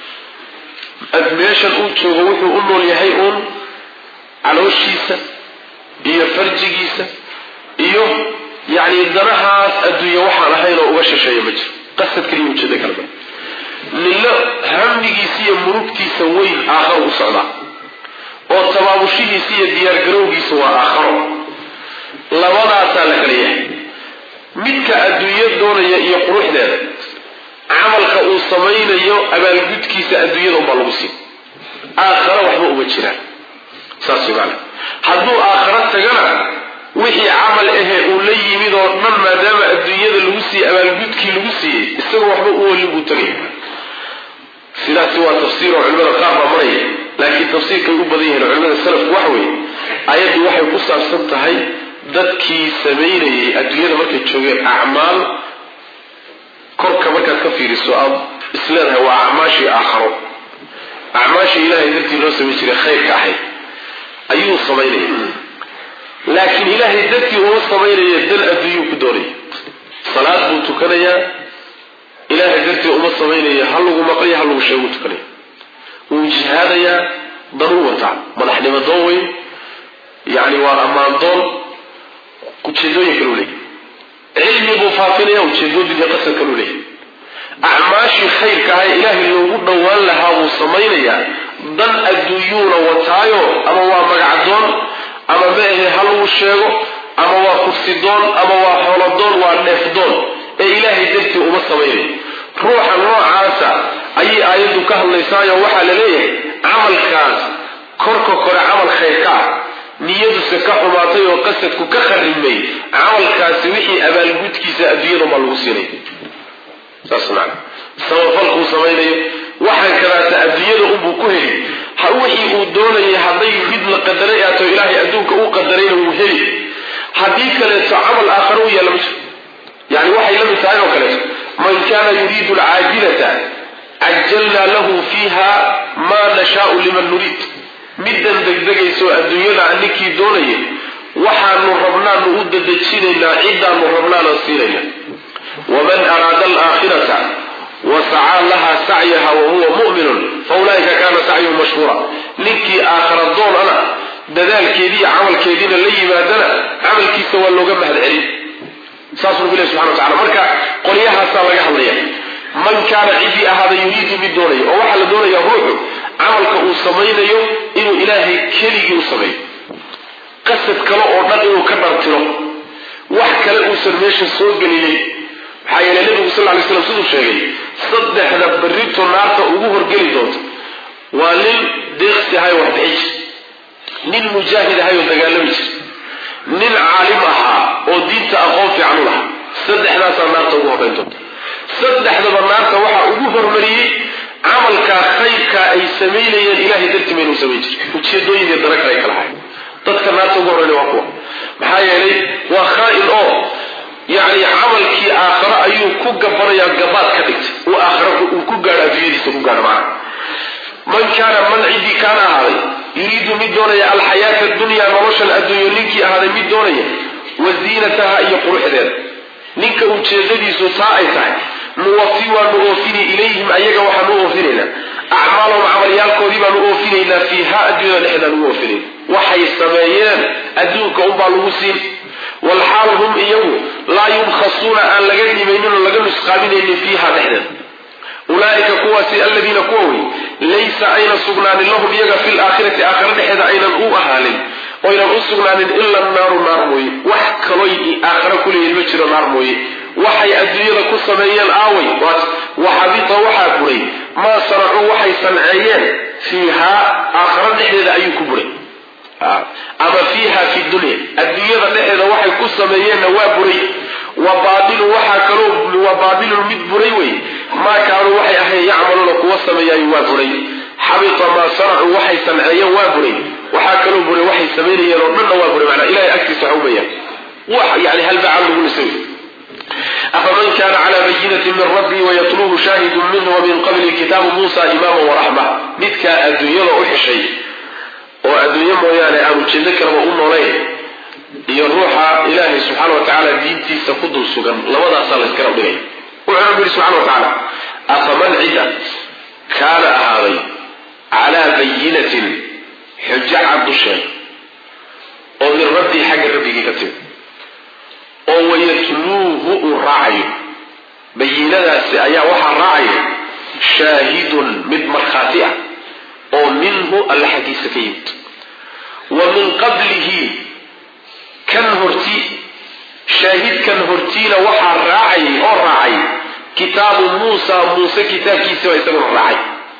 meeshan uu joogo wuxuu u nool yahay uun calooshiisa iyo farjigiisa iyo yacni danahaas adduunya waxaan ahayn oo uga shisheeya ma jiro qasad kaliya ujeedo kale male ninna hammigiisa iyo murugtiisa weyn aakharo u socdaa oo tabaabushihiisa iyo diyaargarowgiisa waa aakharo labadaasaa la kala yahay midka adduunyo doonaya iyo quruxdeeda camalka uu samaynayo abaalgudkiisa adduunyada unbaa lagu siin aakhara waxba uma jiraan saas way maana hadduu aakhara tagana wixii camal ahee uu la yimid oo dhan maadaama adduunyada lagu siiyey abaalgudkii lagu siiyey isagoo waxba u olin buu tagaya sidaasi waa tafsiir oo culimada qaar baa maraya laakiin tafsiirkay u badan yihiin culimada salafku waxa weeye ayaddu waxay ku saabsan tahay dadkii samaynayay adduunyada markay joogeen acmaal korka markaad ka fiiriso aad isleedahay waa acmaashii aakharo acmaashii ilaahay dartii loo samayn jiray khayrka ahayd ayuu samaynaya laakiin ilaahay dartii uma samaynaya dan adduunyuu ku doonaya salaad buu tukanayaa ilaahay dartii uma samaynaya ha lagu maqlaya ha lagu sheeguu tukanaya wuu jihaadayaa danuu wataa madaxnimo doon weyn yacni waa ammaan doon ujeedooyin kalu leeyahy cilmi buu faafinaya ujeedooyin iyo qasad kalu leeyahy acmaashii khayrka ahay ilaahay loogu dhowaan lahaa buu samaynayaa dan adduunyuuna wataayo ama waa magacdoon ama ma ahe ha lagu sheego ama waa kursidoon ama waa xoolodoon waa dheefdoon ee ilaahay dartii uma samaynayo ruuxa noocaasa ayay aayaddu ka hadlaysaayo waxaa la leeyahay camalkaas korka kore camal khayrka ah niyaduse ka xumaatay oo qasadku ka kharimay camalkaasi wixii abaalgudkiisa adduunyada baa lagu siinay saas maana samafalkuu samaynayo waxaan kadaata adduunyada unbuu ku heli ha wixii uu doonayay hadday mid la qadaray aato ilaahay adduunka uu qadarayna wuu heli haddii kaleeto camal aakhare u yaalla ma jiro yani waxay la mid tahay oo kaleeto man kana yuriidu alcaajilata cajalnaa lahu fiiha maa nashaau liman nuriid middan degdegayso adduunyada ninkii doonaya waxaanu rabnaanu u dadejinaynaa ciddaanu rabnaana siinayna waman araada alaakhirata wasacaa laha sacyaha wahuwa mu'minun faulaa'ika kaana sacyuhu mashhuura ninkii aakhira doon ana dadaalkeediiyo camalkeediina la yimaadana camalkiisa waa looga mahad celin saasuu nabi ilahi subxana wa tacala marka qolyahaasaa laga hadlaya man kaana ciddii ahaada yuriidu mid doonaya oo waxaa la doonayaa ruuxu camalka uu samaynayo inuu ilaahay keligii u sameeyo qasad kale oo dhan inuu ka dhartiro wax kale uusan meesha soo gelinin maxaa yeele nebigu sal ly slam siduu sheegay saddexda berrito naarta ugu horgeli doonta waa nin deeqsi ahay wax bixi jir nin mujaahid ahay oo dagaalami jir nin caalim ahaa oo diinta aqoon fiican u lahaa saddexdaasaa naarta ugu horreyn doonta saddexdaba naarta waxaa ugu hormariyey camalkaa khayrkaa ay samaynayeen ilahay dartii maynuu samayn jir ujeedooyinkii dana kale ay kala hayn dadka naarta ugu horreyna waa kuwa maxaa yeelay waa khaa-in oo yacni camalkii aakharo ayuu ku gabanayaa gabaad ka dhigtay uu aakharo uu ku gaadho adduunyadiisa ku gaadho macana man kaana man ciddii kaana ahaaday yuriidu mid doonaya alxayaata adunyaa noloshan adduunyo ninkii ahaaday mid doonaya wa ziinataha iyo quruxdeeda ninka ujeedadiisu taa ay tahay nuwafi waanu oofini ilayhim ayaga waxaanu oofinaynaa acmaalahum camalyaalkoodii baanu oofinaynaa fiiha adduunyada dhexdaan ugu oofinayn waxay sameeyeen adduunka unbaa lagu siin walxaal hum iyagu laa yubkhasuuna aan laga dhimaynin oo laga nusqaaminaynin fiiha dhexdeeda ulaaika kuwaasi aladiina kuwa wey laysa ayna sugnaanin lahum iyaga fi laakhirati aakhira dhexeeda aynan u ahaanin oynan u sugnaanin ila naaru naar mooye wax kaloy aakhira kuleeyihin ma jiro naar mooye waxay adduunyada ku sameeyeen aaway waxabita waxaa buray maa sanacuu waxay sanceeyeen fiihaa aakhira dhexdeeda ayuu ku buray ama fiiha fi dunya adduunyada dhexeeda waxay ku sameeyeenna waa buray wa baailu waxaa kaloo wa baatilun mid buray wey maa kaanuu waxay ahayn yacmaluuna kuwa sameeyaayo waa buray xabita maa sanacuu waxay sanceeyeen waa buray waxaa kaloo buray waxay samaynayeen oo dhanna waa buray manaa ilahay agtiisa waxa umayaan wax yani halbacaan lagu nisay afaman kana cla bayinati min rabbii wayatluuhu shaahidu minhu wamin qabli kitaabu muusa imaama waraxma midkaa adduunyada u xishay oo adduunye mooyaane aan ujeedo kaleba u noolayn iyo ruuxa ilaahay subxaana wa tacaala diintiisa ku dul sugan labadaasaa la iskala dhigay wuxuu rabbi yihi subxana wa tacaala afaman cidda kaana ahaaday calaa bayinatin xujo cad dusheeda oo min rabbii xagga rabbigii ka timi oo wayatluuhu uu raacayo bayinadaasi ayaa waxaa raacaya shaahidun mid markhaati ah oo minhu alla xaggiisa ka yimid wa min qablihi kan horti shaahidkan hortiina waxaa raacayay oo raacay kitaabu muusa muuse kitaabkiisa baa isaguna raacay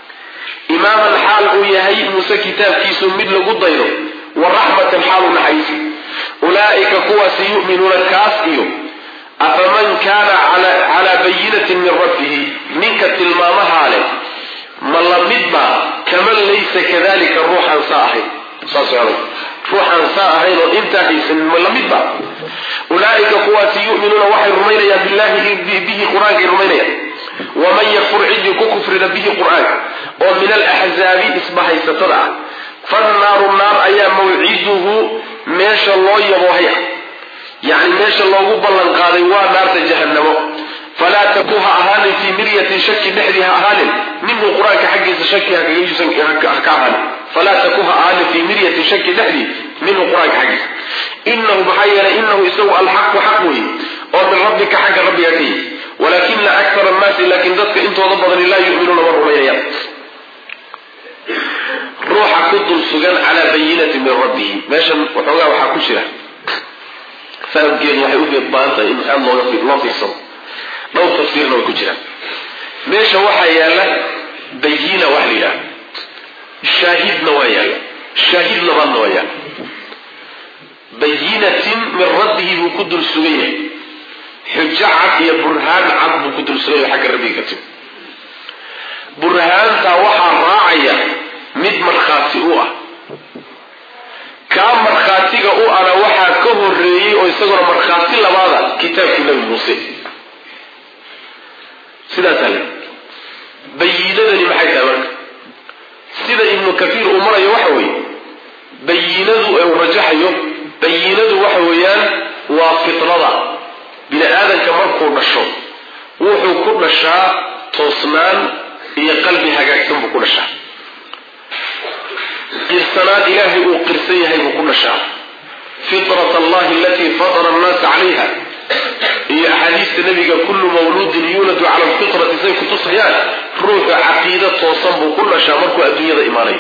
imaaman xaal uu yahay muuse kitaabkiisu mid lagu daydo wa raxmatan xaalu naxariisi ulaa'ika kuwaasi yu'minuuna kaas iyo afaman kaana calaa bayinatin min rabbihi ninka tilmaamahaa leh ma la midba kaman laysa kadalika ruuxaan saa ahayn saas ohanay ruuxaan saa ahayn oo intaa haysanin ma la midba ulaa'ika kuwaasi yu'minuuna waxay rumaynayaan billahi bihi qur-aankay rumaynayaan waman yakfur ciddii ku kufrida bihi qur-aanka oo min alaxzaabi isbahaysatada ah fannaaru naar ayaa mawciduhu meesha loo yaboohay ah yacni meesha loogu ballan qaaday waa naarta jahannamo falaa taku ha ahaanin fii miryatin shaki dhexdii ha ahaanin minhu qur-aanka xaggiisa shaki haka ahaanin falaa taku ha ahaanin fii miryatin shaki dhexdii minhu qur-aanka xaggiisa inahu maxaa yeelay inahu isagu alxaqu xaq weeye oo min rabbika xagga rabbiga ka yimi walaakina akara annaasi laakiin dadka intooda badani laa yu'minuuna ma rumaynayaan ruuxa ku dul sugan calaa bayinati min rabbihi meeshan waxoogaa waxaa ku jira fahamkeedu waxay u baahan tahay in aada looga loo fiirsado dhowr tafsiirna way ku jiraan meesha waxaa yaalla bayina wax la yidhaha shaahidna waa yaalla shaahid labaadna waa yaalla bayinatin min rabbihi buu ku dul sugan yahay xujo cad iyo burhaan cad buu ku dul sugan yahay xagga rabbiga ka timi burhaantaa waxaa raacaya mid markhaati u ah kaa markhaatiga u ana waxaa ka horeeyey oo isaguna markhaati labaada kitaabkii nabi muuse sidaasaa le bayinadani maxay tahay marka sida ibnu kaiir uu marayo waxa weeye bayinadu ee uu rajaxayo bayinadu waxa weeyaan waa fitrada bini aadanka markuu dhasho wuxuu ku dhashaa toosnaan iyo qalbi hagaagsan buu ku dhashaa qirsanaad ilaahay uu qirsan yahay buu ku dhashaa fitrat allahi alatii fatara annaasa calayha iyo axaadiista nabiga kullu mawluudin yuuladu cala alfitrati say kutusayaan ruuxa caqiida toosan buu ku dhashaa markuu adduunyada imaanayo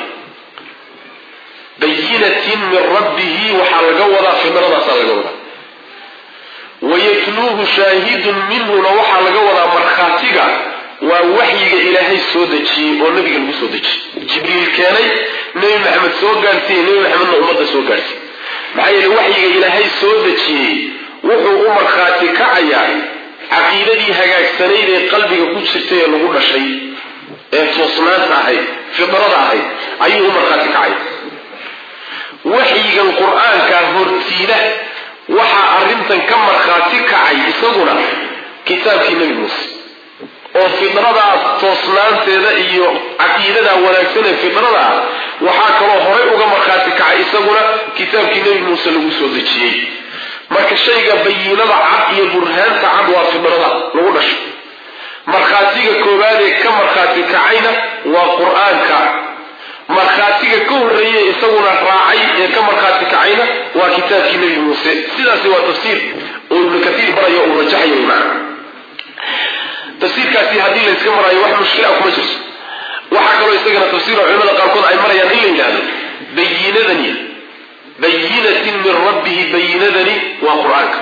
bayinatin min rabbihi waxaa laga wadaa fitradaasaa laga wadaa wayatluuhu shaahidun minhuna waxaa laga wadaa markhaatiga waa waxyiga ilaahay soo dejiyey oo nabiga lagu soo dejiyey jibriil keenay nebi maxamed soo gaadhsiiye nebi maxamedna ummadda soo gaadhsiiy maxaa yeele waxyiga ilaahay soo dejiyey wuxuu u markhaati kacayaa caqiidadii hagaagsanayd ee qalbiga ku jirtay ee lagu dhashay ee toosnaanta ahayd fidrada ahayd ayuu u markhaati kacaya waxyigan qur-aanka hortiida waxaa arrintan ka markhaati kacay isaguna kitaabkii nebi muuse oo fidradaas toosnaanteeda iyo caqiidadaa wanaagsan ee fidrada ah waxaa kaloo horay uga markhaati kacay isaguna kitaabkii nebi muuse lagu soo dejiyey marka shayga bayiinada cad iyo burhaanta cad waa fidrada lagu dhasho markhaatiga koowaad ee ka markhaati kacayna waa qur-aanka markhaatiga ka horreeye isaguna raacay ee ka markhaati kacayna waa kitaabkii nebi muuse sidaasi waa tafsiir oo ibnu kaiir barayo uu rajaxayo macna tafsiirkaasi haddii layska maraayo wax mushkila kuma jirto waxaa kaloo isagana tafsiiro culimada qaarkood ay marayaan in la yidhahdo bayinadani bayinatin min rabbihi bayinadani waa qur-aanka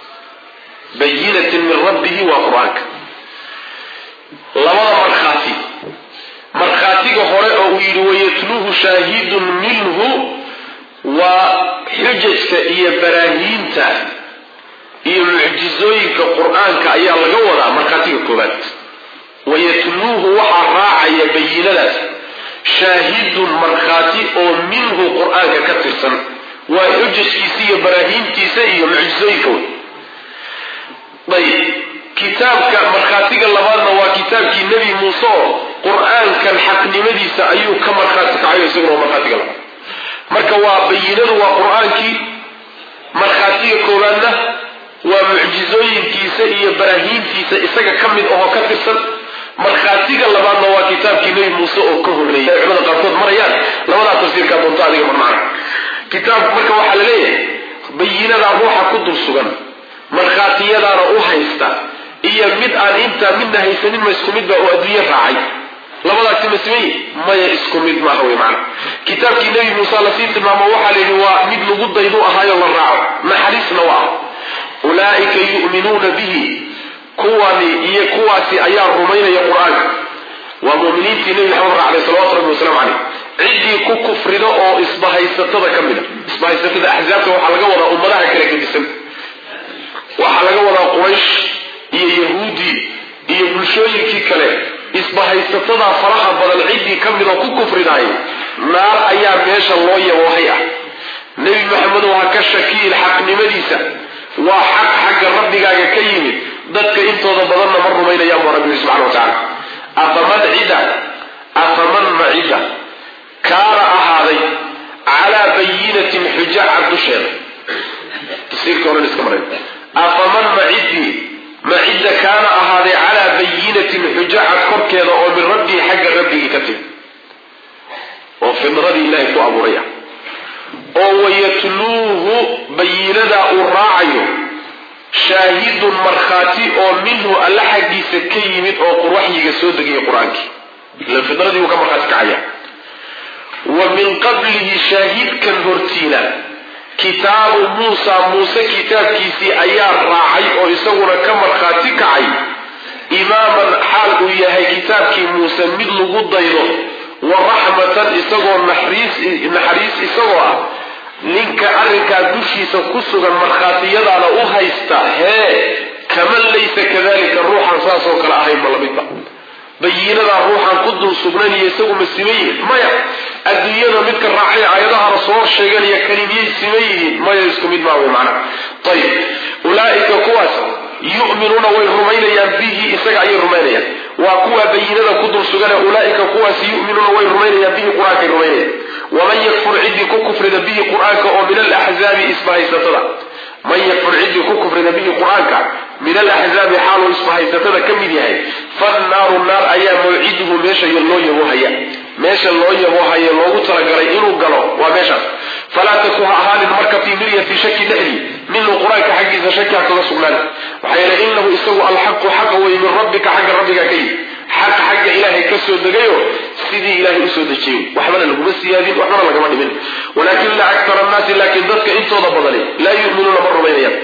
bayinatin min rabbihi waa qur-aanka labada markhaati markhaatiga hore oo uu yidhi wayatluuhu shaahidun minhu waa xujajka iyo baraahiinta iyo mucjizooyinka qur-aanka ayaa laga wadaa markhaatiga koobaad wayatluuhu waxaa raacaya bayinadaas shaahidun markhaati oo minhu qur-aanka ka tirsan waa xujajkiisa iyo baraahiintiisa iyo mucjizooyinka wey ayb kitaabka markhaatiga labaadna waa kitaabkii nebi muuse oo qur-aankan xaqnimadiisa ayuu ka markhaati kacayo isaguna waa markhaatiga labaad marka waa bayinadu waa qur-aankii markhaatiga koowaadna waa mucjizooyinkiisa iyo baraahiintiisa isaga ka mid ahoo ka tirsan markhaatiga labaadna waa kitaabkii nebi muuse oo ka horreeyay ay culimada qaarkood marayaan labadaa tafsiirkaa doonto adiga marmacna kitaabku marka waxaa la leeyahay bayinadaa ruuxa ku dul sugan markhaatiyadaana u haysta iyo mid aan intaa midna haysanin ma isku midba oo adduunye raacay labadaasi ma simay maya isku mid maaha wey macana kitaabkii nebi muuse lasii tilmaamo waxaa la yidhi waa mid lagu daydu ahaayo la raaco naxariisna waa ulaa'ika yu'minuuna bihi kuwani iyo kuwaasi ayaa rumaynaya qur-aanka waa muminiintii nebi maxamed raacday salawatu rabbi wasalaamu caleyh ciddii ku kufrida oo isbahaysatada ka mid a isbahaysatada axzaabta waxaa laga wadaa ummadaha kala gedisan waxaa laga wadaa quraysh iyo yahuudi iyo bulshooyinkii kale isbahaysatada faraha badan ciddii ka mid oo ku kufridaay naar ayaa meesha loo yaboohay ah nebi maxamedow ha ka shakiin xaqnimadiisa waa xaq xagga rabbigaaga ka yimid dadka intooda badanna ma rumaynayaan buu rabbi subxana wa tacaala afaman cida afaman macida kaana ahaaday calaa bayinatin xujacad dusheeda tafsiirka horan iska maray afaman macidii macidda kaana ahaaday calaa bayinatin xujacad korkeeda oo min rabbii xagga rabbigii ka timi oo fidradii ilaahay ku abuuraya oo wayatluuhu bayinadaa uu raacayo shaahidun markhaati oo minhu alla xaggiisa ka yimid oo waxyiga soo degaya qur-aankii ila fidradii uu ka markhaati kacaya wa min qablihi shaahidkan hortiina kitaabu muusa muuse kitaabkiisii ayaa raacay oo isaguna ka markhaati kacay imaaman xaal uu yahay kitaabkii muuse mid lagu daydo wa raxmatan isagoo naxariis isagoo ah ninka arrinkaa dushiisa ku sugan markhaatiyadaana u haysta hee kaman laysa kadalika ruuxan saasoo kale ahayn ma lamidba bayinadaa ruuxan ku dul sugnaniyo isagu ma siman yihin maya adduunyada midka raacay aayadahana soo sheeganaya kalimiyay siman yihiin maya isku mid maa wey macna ayib ulaaika kuwaas yu'minuuna way rumaynayaan bihi isaga ayay rumaynayaan waa kuwa bayinada ku dul sugane ulaaika kuwaas yu'minuuna way rumaynayaan bihi qur-aankay rumaynayaan waman yakfur ciddii ku kufrida bihi qur-aanka oo min alaxzaabi isbahaysatada man yakfur ciddii ku kufrida bihi qur-aanka min alaxzaabi xaaluu isbahaysatada ka mid yahay fannaaru naar ayaa mawciduhu meesha loo yaboohaya meesha loo yaboohaya loogu talagalay inuu galo waa meeshaas falaa taku ha ahaanin marka fii miryati shaki dhexdii minhu qur-aanka xaggiisa shaki ha kaga sugnaan maxaa yeele inahu isagu alxaqu xaqa wey min rabbika xagga rabbiga ka yimi xaq xagga ilaahay ka soo degayo sidii ilaahay usoo dejiyey waxbana laguma siyaadin waxbana lagama dhimin walaakina aktar annaasi laakiin dadka intooda badani laa yuminuuna ma rumaynayaan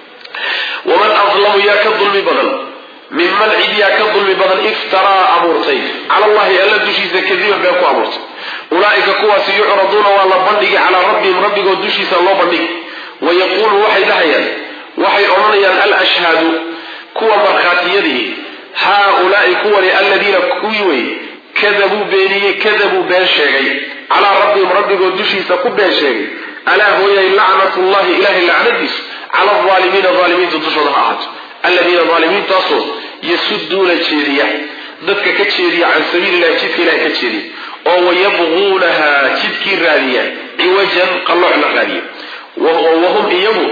waman adlamu yaa ka dulmi badan minman cid yaa ka dulmi badan iftaraa abuurtay cala allahi alla dushiisa kadiban been ku abuurtay ulaaika kuwaasi yucraduuna waa la bandhigi calaa rabbihim rabbigood dushiisa loo bandhigi wayaquulu waxay dhahayaan waxay odhanayaan alashhaadu kuwa markhaatiyadii haaulaai kuwani aladiina kuwii wey kadabuu beeniyey kadabuu been sheegay calaa rabbihim rabbigood dushiisa ku been sheegay alaa hooyay lacnatullahi ilahay lacnadiisu cala alaalimiina aalimiinta dushooda ha ahaato aladiina aalimiintaasoo yasuduuna jeediya dadka ka jeediya can sabiililahi jidka ilahay ka jeediya oo wayabquunaha jidkii raadiya ciwajan qallooc la raadiya wahum iyagu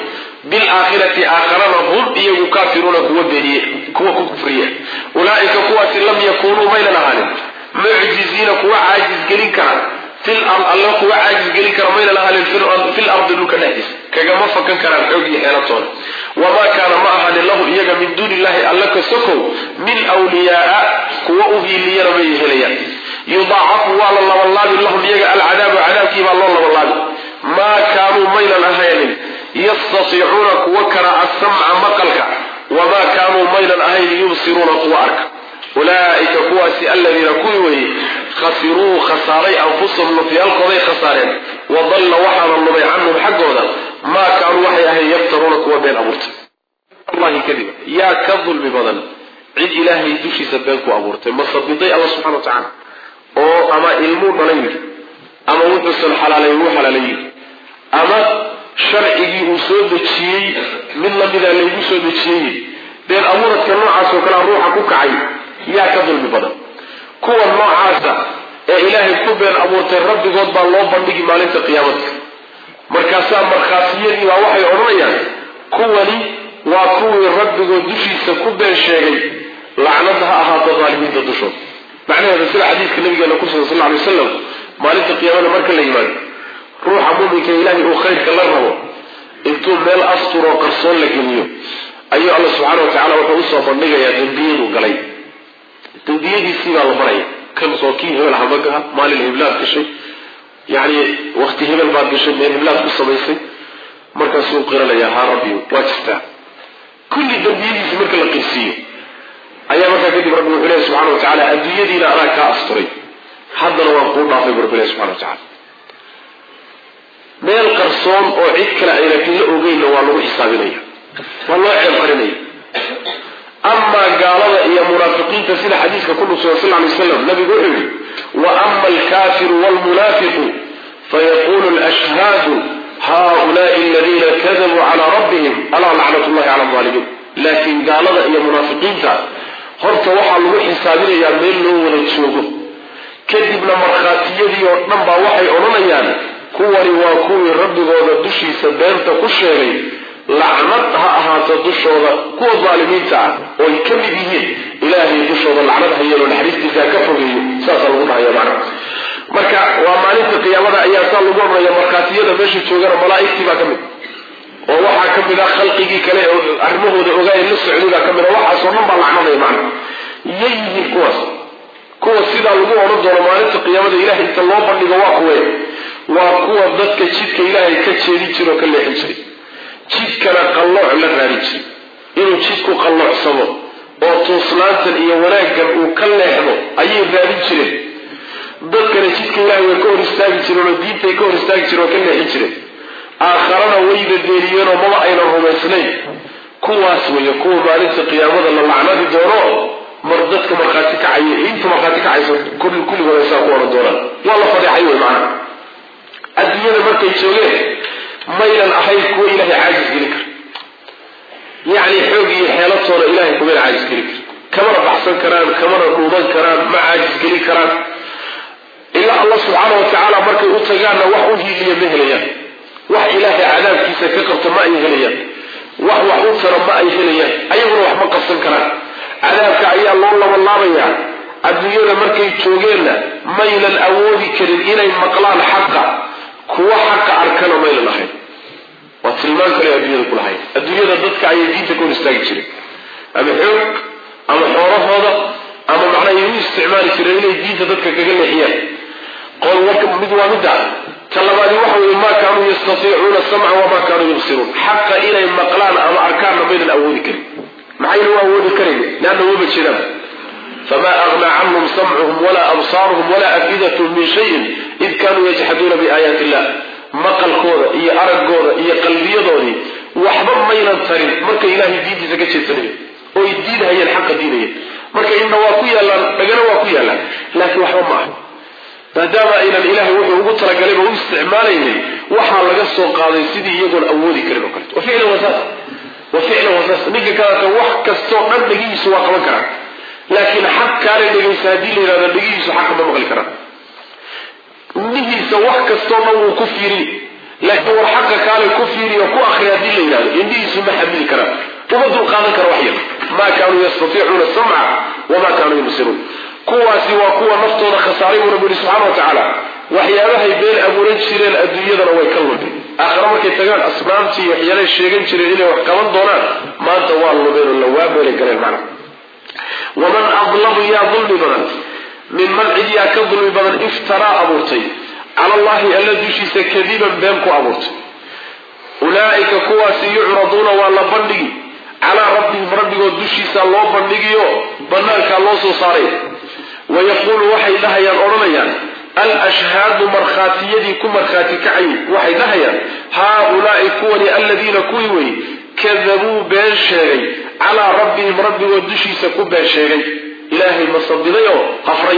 bilaakhirati aakharana hum iyagu kaafiruuna kuwa beeniye kuwa ku kufriya ulaaika kuwaasi lam yakunuu maynan ahaanin mucjiziina kuwa caajisgelin kara alla kuwa caajisgelin kara maynan ahaanin fil ardi dhulka dhexdiisa kagama fakan karaan xoog iyo xeelatooda wamaa kaana ma ahaanin lahu iyaga min duuni illahi alla ka sokow min wliyaaa kuwa u hiiliyana may helayaan yudaacafu waa la labanlaabi lahum iyaga alcadaabu cadaabkii baa loo labanlaabi maa kaanuu maynan ahaynin yastatiicuuna kuwa kara asamca maqalka wamaa kaanuu maynan ahayn yubsiruuna kuwa arka ulaaika kuwaasi aladiina kuwii weeye khasiruu khasaaray anfusahum nafyaalkooday khasaareen wadalla waxaana lumay canhum xaggooda maa kaanuu waxay ahayn yaftaruuna kuwa been abuurtay allahi kadiba yaa ka dulmi badan cid ilaahay dushiisa been ku abuurtay masabiday alla subxana wa tacaala oo ama ilmuu dhalay yidhi ama wuxuusan xalaalay wuu xalaalay yidhi ama sharcigii uu soo dejiyey mid lamidaa laygu soo dejiyey been abuuradka noocaas oo kalea ruuxa ku kacay yaa ka dulmi badan kuwa noocaasa ee ilaahay ku been abuurtay rabbigood baa loo bandhigi maalinta qiyaamada markaasaa markhaatiyadii baa waxay odhanayaan kuwani waa kuwii rabbigood dushiisa ku been sheegay lacnad ha ahaato daalimiinta dushooda macnaheeda sida xadiidka nabigeena ku sugan sal ly wasalam maalinta qiyaamada marka la yimaado ruuxa muminka ilaahay uu khayrka la rabo intuu meel asturoo qarsoon la geliyo ayuu alla subxaana wa tacala wuxuu usoo bandhigayaa dembiyaduu galay dembiyadiisii baa la baraya kan soo kii hebel hamagaha maalin heblaad gashay yacni wakti hebel baad gashay meel heblaad ku samaysay markaasuu qiranaya haa rabbi waa jirtaa kulli dembiyadiisii marka la qirsiiyo ayaa markaa kadib rabbi wuxuu lehy subxana wa tacala adduunyadiina anaa kaa asturay haddana waan kuu dhaafay bu rabbi leh subxana wa tacala meel qarsoon oo cid kale ayna la ogeynna waa lagu xisaabinaya waa loo ceeb qarinaya amaa gaalada iyo munaafiqiinta sida xadiiska ku dhugsugan sal lay slam nabigu wuxuu yihi wa ama alkafiru wlmunaafiqu fayaqulu lashhaadu haulaai aladiina kadabuu calaa rabbihim alaa lacnat llahi cala alaalimiin laakiin gaalada iyo munaafiqiinta horta waxaa lagu xisaabinayaa meel loo wada joogo kadibna markhaatiyadii oo dhan baa waxay odhanayaan kuwani waa kuwii rabbigooda dushiisa beenta ku sheegay lacnad ha ahaato dushooda kuwa daalimiinta ah oo ay ka mid yihiin ilaahay dushooda lacnad hayeelo naxariistiisa ka fogeeyo saasaa lagu dhahaya macna marka waa maalinta qiyaamada ayaa saa lagu odhanaya markhaatiyada meesha joogana malaa'igtii baa ka mid oo waxaa ka mid ah khalqigii kale arrimahooda ogaaya la socday baa ka mid a waxaasoo dhan baa lacnadaya macna yay yihiin kuwaas kuwa sidaa lagu odhan doono maalinta qiyaamada ilahay inta loo bandhigo waa kuwe waa kuwa dadka jidka ilaahay ka jeedin jira oo ka leexin jiray jidkana qallooc la raadin jiray inuu jidku qalloocsamo oo tuuslaantan iyo wanaaggan uu ka leexdo ayay raadin jireen dadkana jidka ilaahay way ka hor istaagi jireen oo diintay ka hor istaagi jireen oo ka leexin jireen aakharana wayna deeliyeenoo maba aynan rumaysnayn kuwaas weeye kuwa maalinta qiyaamada la lacnadi doono mar dadka markhaati kacaya inta markhaati kacaysa kulligood ay saa ku odhan doonaan waa la fadeexay wey macana adduunyada markay joogeen maynan ahayn kuwa ilaahay caajis gelin kara yacni xoog iyo xeelatooda ilahay kumayna caajis gelin kara kamana baxsan karaan kamana dhuuban karaan ma caajis gelin karaan ilaa allah subxaana wa tacaala markay u tagaanna wax u hiiliya ma helayaan wax ilaahay cadaabkiisa ka qabta ma ay helayaan wax wax u tara ma ay helayaan ayaguna wax ma qabsan karaan cadaabka ayaa loo labanlaabayaa adduunyada markay joogeenna maynan awoodi karin inay maqlaan xaqa kuwa xaqa arkana maynan ahayn waa tilmaan kale adduunyada ku lahayn adduunyada dadka ayay diinta ka hor istaagi jireen ama xoog ama xoolahooda ama macnaha ay u isticmaali jireen inay diinta dadka kaga leexiyaan qol warka mid waa midda ta labaadi waxa weeye maa kaanuu yastatiicuuna samca wamaa kaanuu yubsiruun xaqa inay maqlaan ama arkaanna maynan awoodi karin maxayna u awoodi karayn leanna wama jiraan fma aغnى canhum samcuhum wla absaaruhum wla afidathm min shayin id kanuu yajxaduuna biaayaati illah maqalkooda iyo araggooda iyo qalbiyadoodii waxba maynan tarin markay ilahay diintiisa ka jeedsanayen oo ay diidhayeen xaqa diidayeen marka indha waa ku yaalaan dhagana waa ku yaalaan laakiin waxba ma aha maadaama aynan ilahay wuxuu ugu talagalayba u isticmaalaynin waxaa laga soo qaaday sidii iyagoon awoodi karin o kaleto waficlan wasaas wa ficlan wasaas ninka kaleta wax kastoo dhan dhagihiisu waa qaban karaa laakiin xaq kaale dhegaysa haddii la yidhahdo dhegihiisu xaqa ma maqli karaan indhihiisa wax kastoo dhan wuu ku fiirini laakiin war xaqa kaale ku fiiriyo ku akri haddii la yidhahdo indhihiisu ma xamili karaan uma dulqaadan kara wax yar maa kaanuu yastatiicuuna samca wamaa kaanuu yubsiruun kuwaasi waa kuwa naftooda khasaaray buu rabbi yihi subxana wa tacaala waxyaabahay been abuuran jireen adduunyadana way ka lumeen aakhare markay tagaan asnaamtii waxyaalay sheegan jireen inay wax qaban doonaan maanta waa lumeen oo lawaa meelay galeen macna waman adlamu yaa dulmi badan minman cid yaa ka dulmi badan iftaraa abuurtay cala allahi alla dushiisa kadiban been ku abuurtay ulaa'ika kuwaasi yucraduuna waa la bandhigi calaa rabbihim rabbigood dushiisa loo bandhigiyo banaankaa loo soo saaray wayaquulu waxay dhahayaan odhanayaan alashhaadu markhaatiyadii ku markhaati kacay waxay dhahayaan haa-ulaai kuwani aladiina kuwii wey kadabuu been sheegay calaa rabbihim rabbigood dushiisa ku been sheegay ilaahay masabiday oo qafray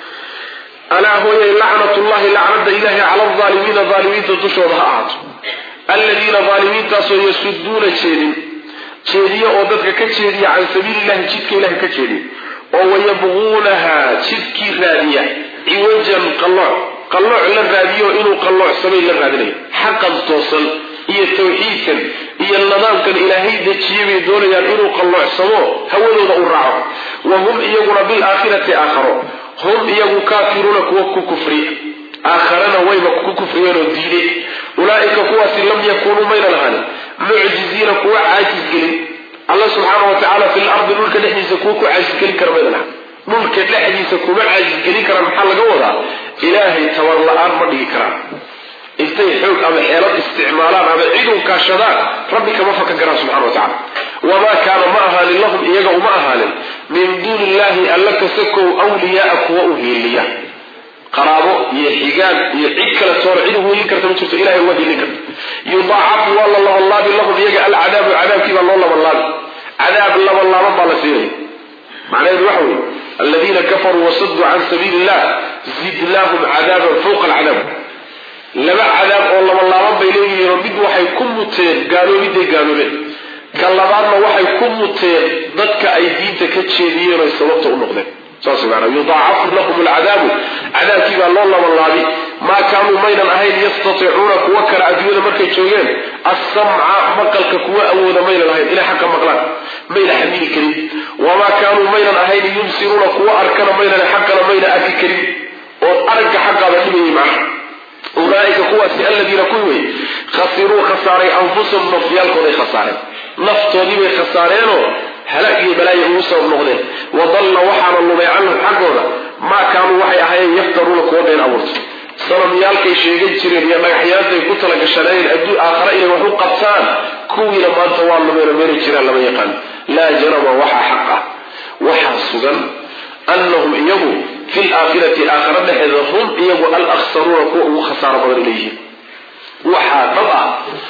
alaa hooyay lacnatullahi lacnada ilaahay cala alaalimiina aalimiinta dushooda ha ahaato aladiina aalimiintaasoo yasuduuna jeedin jeediya oo dadka ka jeediya can sabiilillahi jidka ilahay ka jeediya oo wayabquunaha jidkii raadiya ciwajan qallooc qallooc la raadiyo inuu qalloocsamayn la raadinayo xaqan toosan iyo tawxiidkan iyo nidaamkan ilaahay dejiyay bay doonayaan inuu qalloocsamo hawadooda u raaco wa hum iyaguna bilaakhirati aakharo hum iyagu kaafiruuna kuwa ku kufriya aakharana wayba ku kufriyeen oo diiday ulaa'ika kuwaasi lam yakuunuu maynan ahanin mucjiziina kuwa caajisgelin alla subxaana wa tacaala fi lardi dhulka dhexdiisa kuwa ku caajisgelin kara maynan ahan dhulka dhexdiisa kuma caajisgelin karaan maxaa laga wadaa ilaahay tabar la-aan ma dhigi karaan intay xoog ama xeelad isticmaalaan ama cidun kaashadaan rabbi kama fakan karaan subxana wa tacala wamaa kaana ma ahaanin lahum iyaga uma ahaanin min duuni illahi alla kasakow wliyaaa kuwa u hiiliya qaraabo iyo xigaan iyo cid kale toona cid u hiilin karta ma jirto ilahay uga hiilin karta yudaacafu waa la labanlaabi lahum iyaga alcadaabu cadaabkii baa loo labanlaabi cadaab labanlaaban baa la siinaya macnaheedu waxa weye aladiina kafaruu wasaduu can sabiili illah zidnaahum cadaaban fawqa alcadaab laba cadaab oo labanlaaban bay leeyihiinoo mid waxay ku muteen gaaloobiday gaaloobeen ka labaadna waxay ku muteen dadka ay diinta ka jeediyeen oy sababta u noqdeen saas maana yudaacafu lahum alcadaabu cadaabkii baa loo labanlaabi maa kaanuu maynan ahayn yastatiicuuna kuwa kale adduunyada markay joogeen assamca maqalka kuwa awooda maynan ahayn inay xaqa maqlaan mayna xamili karin wamaa kaanuu maynan ahayn yubsiruuna kuwa arkana maynan xaqana mayna arki karin oo aragga xaqaaba dhibayay macnaha ulaaika kuwaasi aladiina kuwi wey khasiruu khasaaray anfusahum nafyaalkooday khasaareen naftoodii bay khasaareenoo halaag iyo balaayo ugu sabab noqdeen wadalla waxaana lumay canhum xaggooda maa kaanuu waxay ahaayeen yaftaruuna kuwa been abuurtay sanamyaalkay sheegan jireen iyo dhagaxyaantay ku talagashanaayeen adduu aakhare inay wax u qabtaan kuwiina maanta waa lumeeno meelay jiraan lama yaqaan laa jarama waxaa xaq ah waxaa sugan annahum iyagu fi laakhirati aakhare dhexeeda hum iyagu alaksaruuna kuwa ugu khasaaro badan ilayyihiin waxaa dhab ah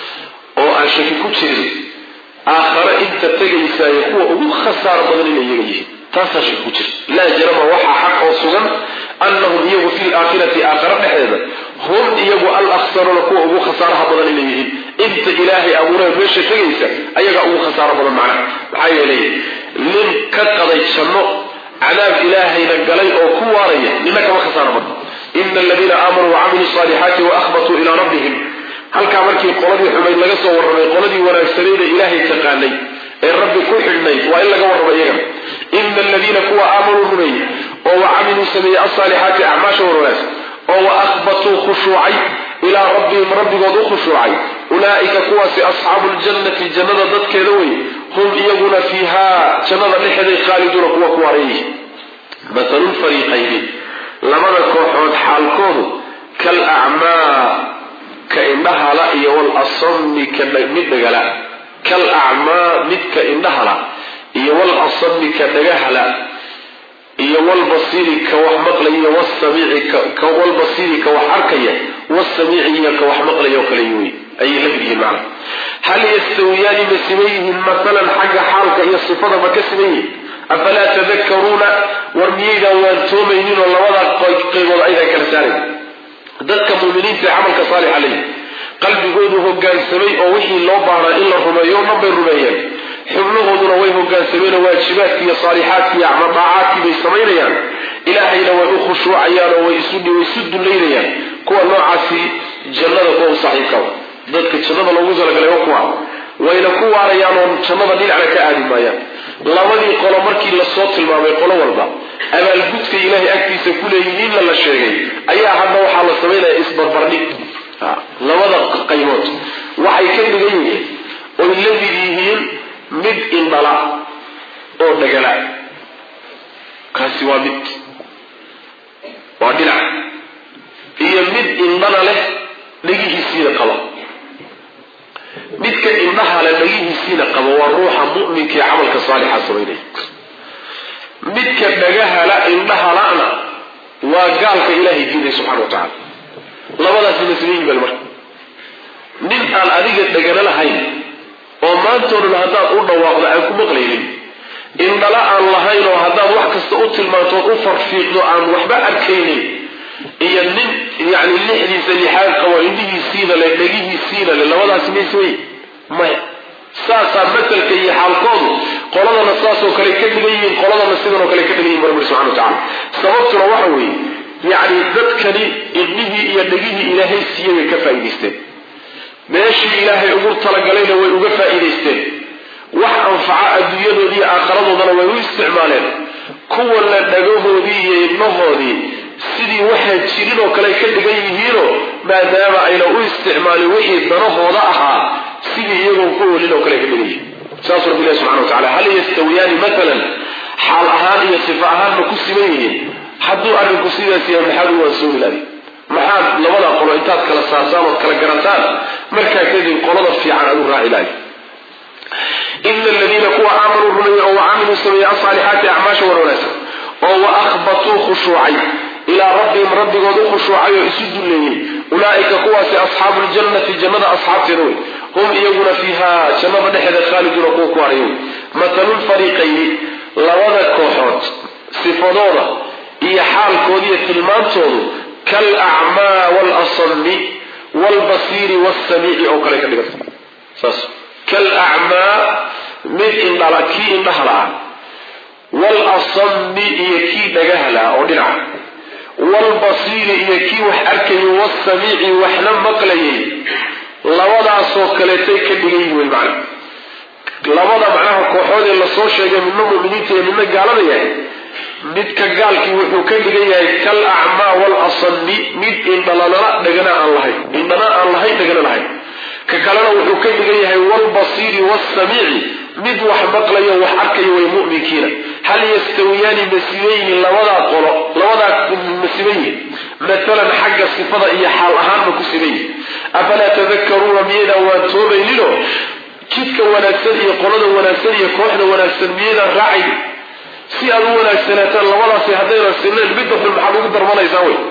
oo aan shaki ku jirin aakhare inta tegaysaayo kuwa ugu khasaaro badan inay iyaga yihiin taasaa shaki ku jira laa jarama waxaa xaq oo sugan annahum iyagu fi laakhirati aakhare dhexeeda hum iyagu alaksaruuna kuwa ugu khasaaraha badan inay yihiin inta ilaahay abuuree meesha tegaysa ayagaa ugu khasaaro badan macnaha maxaa yeelay nin ka qaday janno cadaab ilaahayna galay oo ku waaraya nina kama khasaaro badan ina aladiina aamanuu wacamiluu saalixaati waahbatuu ilaa rabbihim halkaa markii qoladii xumayd laga soo warramay qoladii wanaagsanayda ilaahay taqaanay ee rabbi ku xidhnayd waa in laga warramo iyagana ina aladiina kuwa aamanuu rumeeyey oo wacamiluu sameeyey alsaalixaati acmaasha warwanaagsan oo wa ahbatuu khushuucay ilaa rabbihim rabbigood u khushuucay ulaa'ika kuwaasi asxaabu ljannati jannada dadkeeda wey hum iyaguna fiihaa jannada dhexeeday khaaliduuna kuwa ku waareeyay matalulfariiqayni labada kooxood xaalkoodu kal acmaa ka indhahala iyo wal asami ka mid dhagala kal acmaa midka indhahala iyo wal asami ka dhagahala iyo walbasiiri ka wax maqlaya wsamiici walbasiiri ka wax arkaya wasamiici iyo ka wax maqlaya oo kale wey ayay la mid yihiin macna hal yastawiyaani ma siman yihiin masalan xagga xaalka iyo sifada ma ka siman yihiin afalaa tadakaruuna war miyaydaan waantoomaynin oo labada qaybood aydan kala saarayn dadka muuminiinta ee camalka saalixa leeyi qalbigoodu hogaansamay oo wixii loo baahnaa in la rumeeyo o dhan bay rumeeyeen xubnahooduna way hogaansameen oo waajibaadkii iyo saalixaadkii iyo acmadaacaadkii bay samaynayaan ilaahayna way u khushuucayaan oo way isu dulaynayaan kuwa noocaasi jannada kuwa u saaxiibka dadka jannada loogu talagalay waa kuwa wayna ku waarayaan oo jannada dhinacna ka aadi maayaan labadii qolo markii lasoo tilmaamay qolo walba abaalgudka ilaahay agtiisa ku leeyihiinna la sheegay ayaa hadda waxaa la samaynaya isbarbardhig labada qaybood waxay ka dhigan yihiin oy la mid yihiin mid indhala oo dhagala kaasi waa mid waa dhinac iyo mid indhana leh dhagihiisiina qaba midka indhaha leh dhagihiisiina qaba waa ruuxa mu'minka ee camalka saalixa samaynaya midka dhagahala indhahala'na waa gaalka ilaahay diiday subxana wa tacala labadaasi masleyihin bal marka nin aan adiga dhagana lahayn oo maantoo dhan haddaad u dhawaaqdo aan ku maqlaynin indhala aan lahayn oo haddaad wax kasta u tilmaantood u farfiiqdo aan waxba arkaynin iyo nin yani lixdiisa lixaad qabo indhihiisiina le dhegihiisiina le labadaasi mayse wey maya saasaa matalka iyo xaalkoodu qoladana saasoo kale ka dhigan yihiin qoladana sidanoo kale ka dhigan yihin rabbi subxana wa tacala sababtuna waxa weeye yacni dadkani indhihii iyo dhegihii ilaahay siiyey bay ka faa'idaysteen meeshii ilaahay ugu talagalayna way uga faa'iidaysteen wax anfaca adduunyadoodii iyo aakharadoodana way u isticmaaleen kuwana dhagahoodii iyo ibnahoodii sidii waxaan jirin oo kale ka dhigan yihiinoo maadaama ayna u isticmaalin wixii danahooda ahaa sidii iyagoon ku olin oo kale ka dhigan yihiin saasuu rabbi ilahi subxana wa tacala hal yastawiyaani matalan xaal ahaan iyo sifa ahaan ma ku siman yihiin hadduu arrinku sidaas yahay maxaad u waansooni lahay maxaad labada qolo intaad kala saarsaan ood kala garataan markaa kadib qolada fiican aad u raaci lahay ina aladiina kuwa aamanuu rumeeyey oo wacamiluu sameeyey asaalixaati acmaasha wan wanaagsan oo wa akhbatuu khushuucay ilaa rabbihim rabbigood u khushuucay oo isu dulleeyey ulaa'ika kuwaasi asxaabu ljannati jannada asxaabteeda wey hum iyaguna fiiha jannada dhexeeda khaaliduuna kuwa ku haray wey matalulfariiqayni labada kooxood sifadooda iyo xaalkooda iyo tilmaantoodu kal acmaa waalasami waalbasiiri waasamiici oo kale ka dhiganta saas kal acmaa mid indhala kii indhaha la-ah waalasami iyo kii dhagaha la-ah oo dhinaca waalbasiiri iyo kii wax arkayay waasamiici waxna maqlayay labadaasoo kaleetay ka dhigan yihin wey macna labada macnaha kooxood ee lasoo sheegay midna muminiinta iyo midna gaalada yahay midka gaalkii wuxuu ka dhigan yahay kal acmaa waalasami mid indhalalala dhagana aan lahayn indhana aan lahayn dhagana lahayn ka kalena wuxuu ka dhigan yahay waalbasiiri waasamiici mid wax maqlayo wax arkayo way mu'minkiina hal yastawiyaani masibayni labadaa qolo labadaa masibayihin matalan xagga sifada iyo xaal ahaanma ku sibayihin afalaa tadakaruuna miyaydaan waan toobayninoo jidka wanaagsan iyo qolada wanaagsan iyo kooxda wanaagsan miyaydaan raacayn si aad u wanaagsanaataan labadaasi haddaynan sineen midda xun maxaad ugu darmanaysaa wey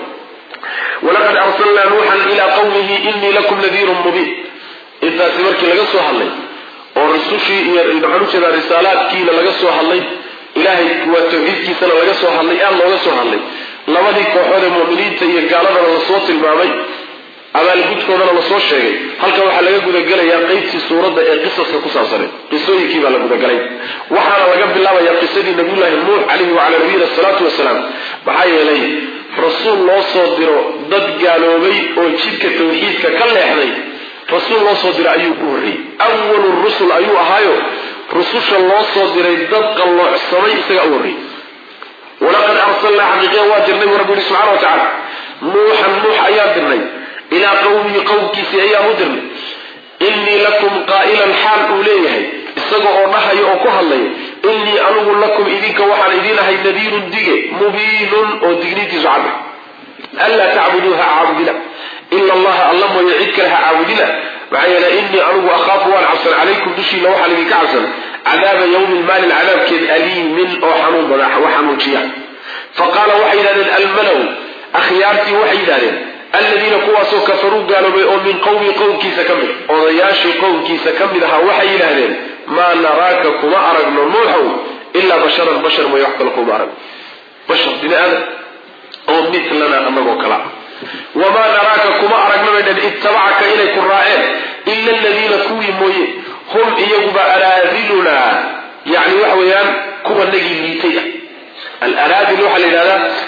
walaqad arsalnaa nuuxan ilaa qawmihi inii lakum nadiirun mubiin intaasi markii laga soo hadlay oo rusushii iyo maxaan ujeedaa risaalaadkiina laga soo hadlay ilaahay waa tawxiidkiisana laga soo hadlay aad looga soo hadlay labadii kooxood ee mu'miniinta iyo gaaladana lasoo tilmaamay abaalgudkoodana lasoo sheegay halkan waxaa laga gudagelayaa qeybtii suuradda ee qisaska ku saabsaneed qisooyinkii baa la gudagalay waxaana laga bilaabayaa qisadii nabiyullaahi nuux calayhi wacalaa nabiyina asalaatu wasalaam maxaa yeelay rasuul loo soo diro dad gaaloobay oo jidka tawxiidka ka leexday rasuul loo soo diray ayuu ku horreeyey awalu rusul ayuu ahaayo rususha loo soo diray dad qalloocsamay isagaa u horreeyey walaqad arsalnaa xaqiiqiya waa dirnay bu rabbi yihi subxana wa tacaala nuuxan nuux ayaa dirnay ilaa qowmihi qowmkiisii ayaan u dirnay innii lakum qaa'ilan xaal uu leeyahay isaga oo dhahaya oo ku hadlaya innii anigu lakum idinka waxaan idiin ahay nadiirun dige mubiinun oo digniintiisu cadda anlaa tacbuduuha caabudina ila allaha alla mooye cid kale ha caabudina maxaa yeele innii anigu akhaafu waan cabsan calaykum dushiina waxaan idinka cabsan cadaaba yawmin maalin cadaabkeed aliimin oo xanuun badan wax xanuujiya fa qaala waxay yidhahdeen almalow akhyaartii waxay yidhahdeen aladiina kuwaasoo kafaruu gaaloobay oo min qowmi qowmkiisa ka mid odayaashii qowmkiisa ka mid ahaa waxay yidhaahdeen maa naraaka kuma aragno nuuxow ilaa basharan bashar mooye wax kale kuma aragno bashar bini aadam oo mitlana anagoo kala ah wamaa naraaka kuma aragna bay dhan ittabacaka inay ku raaceen ila aladiina kuwii mooye hum iyaguba araadilunaa yani waxa weeyaan kuwa nagii liitay ah alaraadil waxaa la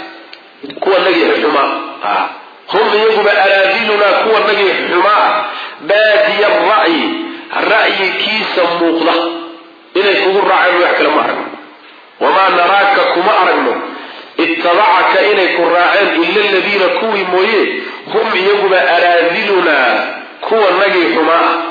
yidhahdaa kuwa nagii xumaa hum iyaguba araadilunaa kuwa nagii xumaa ah baadiya ra'yi ra'yikiisa muuqda inay kugu raaceen wax kale ma aragno wamaa naraaka kuma aragno ittabacaka inay ku raaceen ila aladiina kuwii mooye hum iyaguba araadilunaa kuwa nagii xumaa ah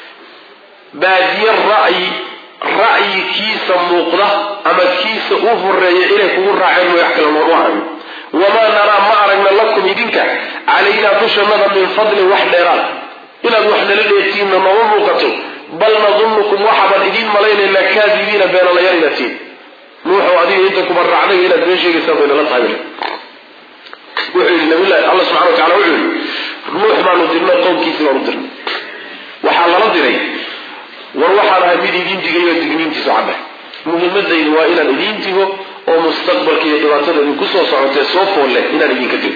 baadiya ra'yi ra'yi kiisa muuqda ama kiisa u horeeya inay kugu raaceen wax kale nooma aragno wamaa naraa ma aragna lakum idinka calaynaa dushannada min fadlin wax dheeraad inaad wax nala dheetiinna nooma muuqato bal nadunnukum waxaabaan idiin malaynaynaa kaadibiina beenalayaal inaad tihin nuuxow adiga inta kuba raacday inaad been sheegaysaan bay nala tahay wuxuu yidhi nabilahi alla subxana wa tacala wuxuu yidhi nuux baanu dirnay qowmkiisi baanu dirnay waxaa lala diray war waxaan ahay mid idiin digay oo digniintiisu cadda muhiimadaydu waa inaan idiin digo oo mustaqbalka iyo dhibaatada idinku soo socotee soo foolle inaan idinka digo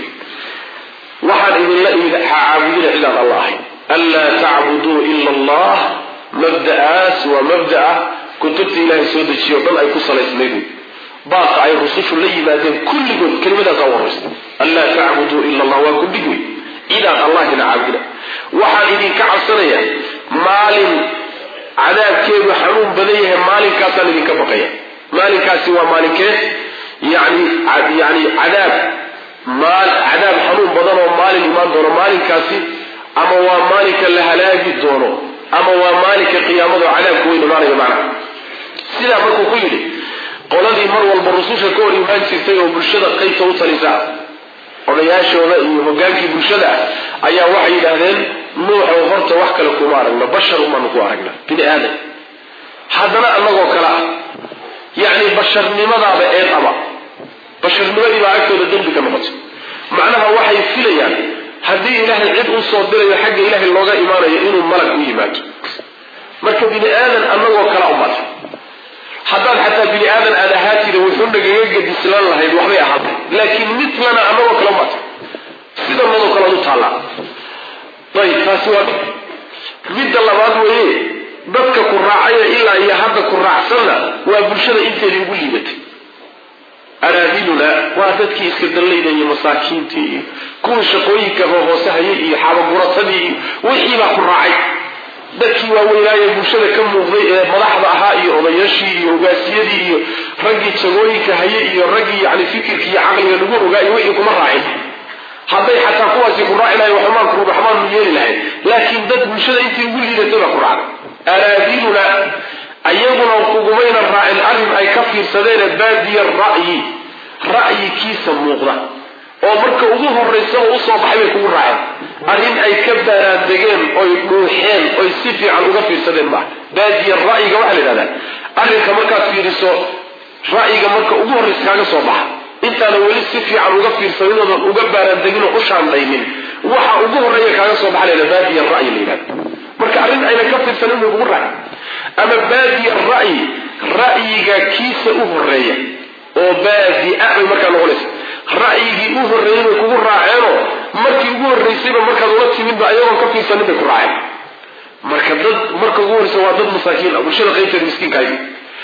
waxaan idinla imid ha caabudina cidaan alla ahayn anlaa tacbuduu ila allah mabda'aas waa mabda'a kutubta ilaahay soo dejiyo dhan ay ku salaysnayd baaqa ay rusushu la yimaadeen kulligood kelimadaasa u horaysa anlaa tacbuduu ila allah waa kudhig wey cidaan allahina caabudina waxaan idinka cabsanayaa maalin cadaabkeedu xanuun badan yahay maalinkaasaan idinka baqaya maalinkaasi waa maalinkee yani yani cadaab maal cadaab xanuun badan oo maalin imaan doono maalinkaasi ama waa maalinka la halaagi doono ama waa maalinka qiyaamado cadaabka weyn imaanaya macnaha sidaa markuu ku yidhi qoladii mar walba rususha ka hor imaan jirtay oo bulshada qaybta u talisa odayaashooda iyo hogaankii bulshada ah ayaa waxay yidhaahdeen nuuxow horta wax kale kuma aragna bashar umaanu ku aragna bini aadam haddana annagoo kale ah yacni basharnimadaaba eed aba basharnimadii baa agtooda dembi ka noqotay macnaha waxay filayaan haddii ilaahay cid u soo dirayo xagga ilaahay looga imaanayo inuu malag u yimaado marka bini aadan annagoo kala umata haddaad xataa bini aadan aad ahaa tiri wuxuu nagaga gadislan lahayd waxbay ahaatay laakiin midlana annagoo kala umata sidanadoo kale u taallaa ayib taasi waa midda labaad weeye dadka ku raacaya ilaa iyo hadda ku raacsanna waa bulshada inteedii ugu liibatay araadiluna waa dadkii iska dallayda iyo masaakiintii iyo kuwii shaqooyinka hoose hayay iyo xaabaguratadii iyo wixii baa ku raacay dadkii waaweynaaye bulshada ka muuqday ee madaxda ahaa iyo odayaashii iyo hogaasiyadii iyo raggii jagooyinka hayay iyo raggii yani fikirkii iyo caqliga lagu ogaa iyo wixii kuma raacin hadday xataa kuwaasi ku raaci lahay waxmaan rubaxmaan mu yeeli lahayd laakiin dad bulshada intii ugu liidatay baa ku raacday araadiluna ayaguna kugumayna raacin arrin ay ka fiirsadeene baadiya ra'yi ra'yikiisa muuqda oo marka ugu horaysaba usoo baxay bay kugu raaceen arrin ay ka baaraandegeen oy dhuuxeen oy si fiican uga fiirsadeen maaha baadiya ra'yiga waxaa la yidhahdaa arrinka markaad fiiriso ra'yiga marka ugu horraysa kaaga soo baxa intaana weli si fiican uga fiirsadinoodan uga baaraandegin oo u shaandhaynin waxa ugu horreeya kaaga soo baxa la yidhahda baadiya ra'yi la yidhahda marka arrin ayna ka fiirsanin bay kugu raaceen ama baadiya ra'yi ra'yiga kiisa u horeeya oo baadia bay markaa noqonaysa ra'yigii u horreeyey bay kugu raaceenoo markii ugu horraysayba markaad ula timidba ayagoon ka fiirsanin bay ku raaceen marka dad marka ugu horreysa waa dad masaakiin ah bulshada qaybteeda miskiinkaagi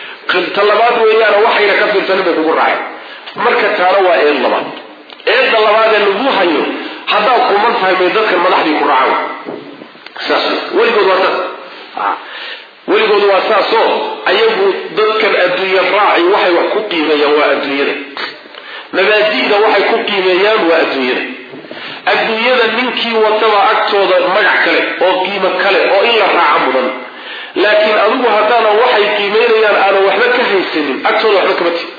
ta labaad weeyaana waxayna ka fiirsanin bay kugu raaceen marka taana waa eed labaad eedda labaadee lagu hayo haddaad kuman tahay may dadkan madaxdii ku raacaan saas weligood waa saas weligood waa saasoo ayagu dadkan adduunya raaci waxay wax ku qiimeeyaan waa adduunyada mabaadi'da waxay ku qiimeeyaan waa adduunyada adduunyada ninkii wataba agtooda magac kale oo qiimo kale oo in la raaca mudan laakiin adigu haddaanan waxay qiimeynayaan aanan waxba ka haysanin agtooda waxba kama ti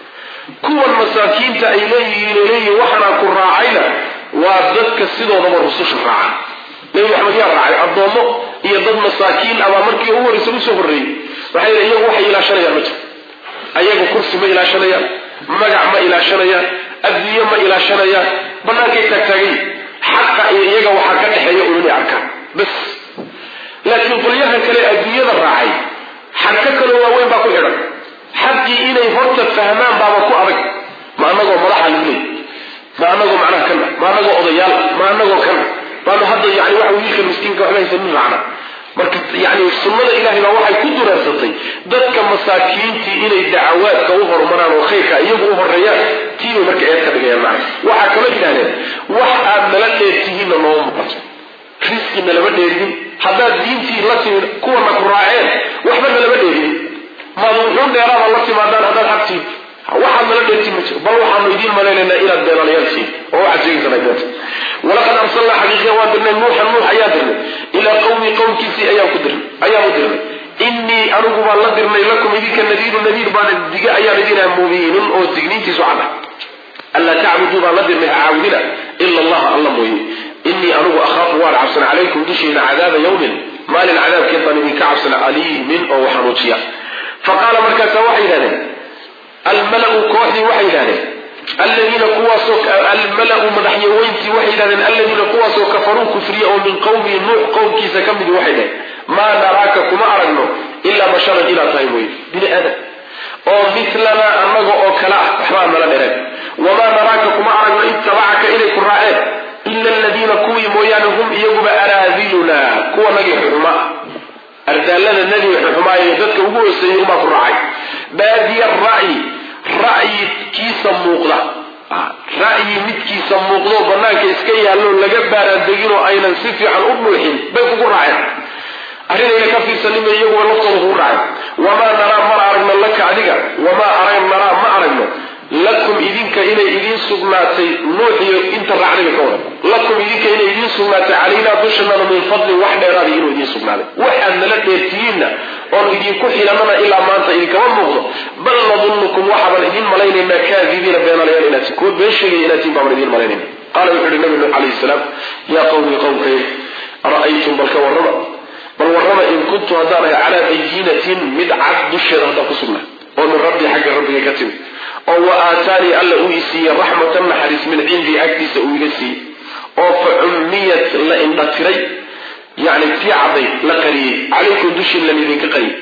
kuwan masaakiinta ay leeyihiin ay leeyihiin waxaanaan ku raacayna waa dadka sidoodaba rususha raaca nabi maxamed yaa raacay addoommo iyo dad masaakiin abaa markii ugu horreysa usoo horreeyey waxay iyagu waxay ilaashanayaan ma jiro ayagu kursi ma ilaashanayaan magac ma ilaashanayaan adduunye ma ilaashanayaan bannaankay taagtaagayi xaqa iyo iyaga waxaa ka dhexeeya un inay arkaan bas laakiin qolyahan kale adduunyada raacay xarka kaloo waaweyn baa ku xidhan xaqii inay horta fahmaan baaba ku adag ma anagoo madaxa lagu leey ma anagoo macnaha kana ma anagoo odayaal ma anagoo kana baanu hadda yani waxa wiilka miskiinka waxba haysanin raacna marka yani sunnada ilahay baa waxay ku dureersatay dadka masaakiintii inay dacawaadka u horumaraan oo khayrka iyagu u horeeyaan tiibay marka eed ka dhigayaan macna waxaa kaloo yidhahdeen wax aad nala dheertihiinna nooma muuqato risqina lama dheerinin haddaad diintii la timid kuwana ku raaceen waxbana lama dheerinin maad wuxuu dheeraada la timaadaan haddaad xagtiin waxaad nala dheertiin ma jiro bal waxaanu idiin malaynaynaa inaad beenalayaal tihiin oo waxaad sheegaysan ay beenta walaqad arsalnaa xaqiiqiya waan dirnay nuuxan nuux ayaa dirnay ilaa qawmi qowmkiisii ayaan ku dirnay ayaan u dirnay innii anigu baan la dirnay lakum idinka nadiiru nadiir baan dige ayaan idinaa mubiinun oo digniintiisu cada anlaa tacbuduu baan la dirnay ha caabudina ila allaha alla mooye innii anigu akhaafu waan cabsana calaykum dushiina cadaaba yawmin maalin cadaabkeed baan idinka cabsana aliimin oo waxanuujiya faqaala markaasa waxay yidhahdeen almalau kooxdii waxay yidhahdeen aladiina kuwaasoo almalau madaxyaweyntii waxay yidhahdeen aladiina kuwaasoo kafaruu kufriya oo min qowmihi nuux qowmkiisa ka midi waxay dhaheen maa naraaka kuma aragno ilaa basharan inaad tahay mooye bini aadam oo milanaa annaga oo kale ah waxbaa nala dhereen wamaa naraaka kuma aragno ittabacaka inay ku raaceen ila aladiina kuwii mooyaane hum iyaguba araadiluna kuwa nagii xuxuma ardaalada nagii xuxumaaye dadka ugu hooseeyey umaa ku raacay baadiya ra'yi ra'yikiisa muuqda ra'yi midkiisa muuqdoo banaanka iska yaallo laga baaraandeginoo aynan si fiican u dhuuxin bay kugu raaceen arrinayna ka fiirsanin bay iyaguba laftooda kugu raaceen wamaa naraa mana aragno laka adiga wamaa arag naraa ma aragno lakum idinka inay idiin sugnaatay nuuxiyo inta raacdayba ka wadan lakum idinka inay idiin sugnaatay calaynaa dushanana min fadlin wax dheeraada inuu idiin sugnaaday waxaad nala dheertihiinna oon idinku xilanana ilaa maanta idinkama muuqdo bal nadunnukum waxaaban idiin malaynaynaa kaadibiina beenalayaal inaad kuwa been sheegaya inaad tiin baaban idiin malaynayna qaala wuxuu yihi nabi nuux calayhi salaam yaa qawmi qowmkay ra'aytum bal ka warrama bal warrama in kuntu haddaan ahay calaa bayinatin mid cad dusheeda haddaan ku sugnaa oo min rabbii xagga rabbiga ka timid oo wa aataanii alla uu i siiyey raxmatan naxariis min cindii agtiisa uu iga siiyey oo fa cummiyat la indhatiray yani tii cadday la qariyey calaykum dushiin lan idinka qariyey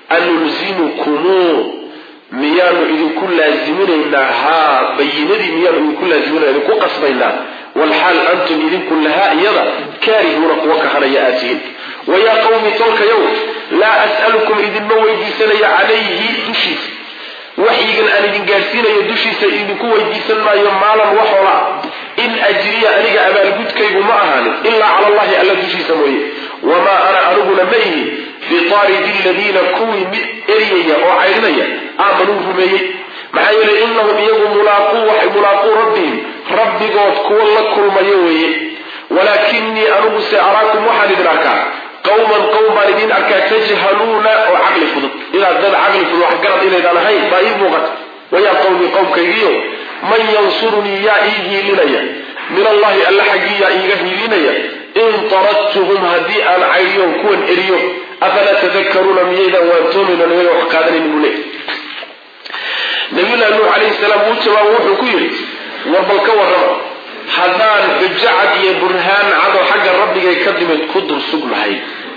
anulzimukumuu miyaanu idinku laaziminaynaa haa bayinadii miyaanu idinku laaziminayna idinku qasbaynaa walxaal antum idinku lahaa iyada kaarihuuna kuwa kahanaya aad tihiin wayaa qawmi tolkayow laa as'alukum idinma weydiisanaya calayhi dushiisa waxyigan aan idin gaadhsiinayo dushiisa idinku weydiisan maayo maalan waxoola in ajriya aniga abaalgudkaygu ma ahaanin ilaa cala allahi alla dushiisa mooye wamaa ana aniguna ma ihi biaaridi aladiina kuwii mid eryaya oo caydhinaya aamanuu rumeeyey maxaa yeelay inahum iyagu mulaaquu waxay mulaaquu rabbihim rabbigood kuwa la kulmayo weeye walaakinii anigu se araakum waxaan idin arkaa qawman qowm baan idiin arkaa tajhaluuna oo caqli fudud inaad dad caqli fudud wax garad inaydaan ahayn baa ii muuqata wayaa qowmi qowmkaygiyo man yansurunii yaa ii hiilinaya min allahi alla xaggii yaa iiga hiilinaya in taradtuhum haddii aan caydiyon kuwan eriyo afalaa tadakaruuna miyaydaan waantoomaynan iyaga wax qaadanaynin buu leey nabiyullahi nuux calayhi salaam wuu jawaabo wuxuu ku yidhi warbal ka warrama haddaan xujo cad iyo burhaan cadoo xagga rabbigay ka dimid ku dul sugnahay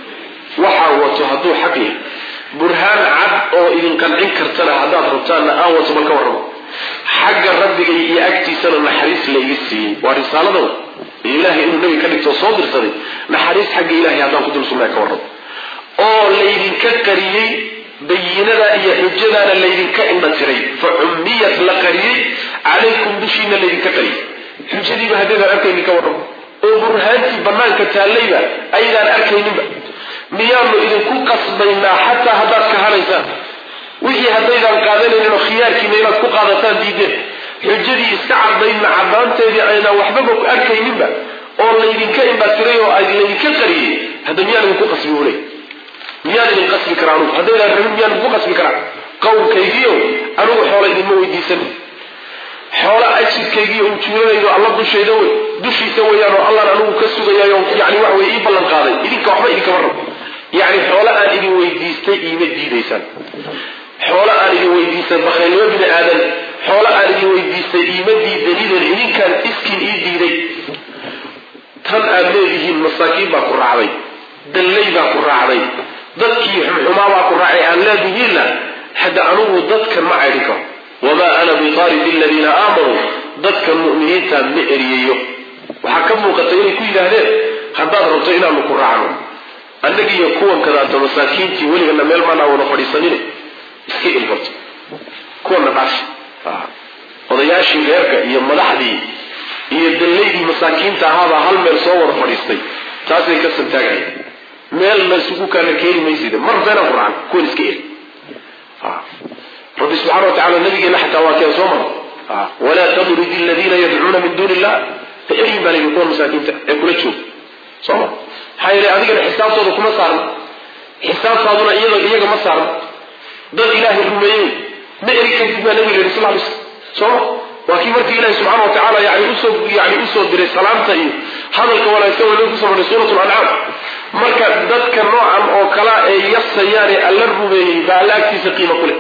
waxaa wato hadduu xaq yahay burhaan cad oo idin qancin kartana haddaad rabtaanna aan wato bal ka warramo xagga rabbigay iyo agtiisana naxariis layga siiyey waa risaalada iyo ilaahay inuu nabi ka dhigto soo dirsaday naxariis xagga ilahay haddaan ku dul sugnahay ka warramo oo laydinka qariyey bayinada iyo xujadaana laydinka indhatiray fa cummiyat la qariyey calaykum dushiina laydinka qariyey xujadiiba haddaydaan arkaynin ka warramo oo burhaantii bannaanka taallayba aydaan arkayninba miyaanu idinku qasbaynaa xataa haddaad kahanaysaan wixii haddaydaan qaadanaynin oo khiyaarkiina inaad ku qaadataan diideen xujadii iska caddaydna caddaanteedii aynaan waxbaba ku arkayninba oo laydinka indhatiray oo laydinka qariyey hadda miyaan idinku qasbi uley miyaan idin qasbi karaa anugu haddaydaan rabin miyaan idinku qasbi karaa qowmkaygiio anugu xoola idinma weydiisan xoola ajirkaygiiyo ujuuranaydo alla dushayda wey dushiisa weyaan oo allaan anigu ka sugayayo yani waxa weye ii ballan qaaday idinka waxba idinkama rabo yacni xoolo aan idin weydiistay iima diidaysaan xoolo aan idin weydiistay bakhaylnimo bini aadan xoolo aan idin weydiistay iima diidaniden idinkaan iskiin ii diiday tan aad leedihiin masaakiin baa ku raacday dallay baa ku raacday dadkii xumxumaa baa ku raacay aan leedihiinna hadda anugu dadkan ma caydhin karo wamaa ana biqaaridi aladiina aamanuu dadka mu'miniinta ma eriyayo waxaa ka muuqata inay ku yidhaahdeen haddaad rabto inaanu ku raacno annagiiyo kuwan kadaata masaakiintii weligana meel maanaa wada fadhiisanine iska ilfarto kuwana dhaaf odayaashii reerka iyo madaxdii iyo dallaydii masaakiinta ahaabaa hal meel soo wada fadhiistay taasay ka santaagaya meel la isugu kaana keeni maysida mar beenaan ku racan kuwan iska eri rabbi subxana wa tacala nabigeena xataa waa keen soo mara walaa tadrid aladiina yadcuuna min duuni illah ha eryin baa layidhi kuwan masaakiinta ee kula jooga soo ma maxaa yeele adigana xisaabtooda kuma saarna xisaabtaaduna iyada iyaga ma saarna dad ilaahay rumeeyey ma eri kartid baa nabiga yidhi sal lay slam soo ma waa kii markii ilahi subxana wa tacala yani usoo yani usoo diray salaamta iyo hadalka wanaagsan waa lagu kusoo marray suurat lancaam marka dadka noocan oo kala ee yasayaane alla rumeeyey baa alla agtiisa qiimo ku leh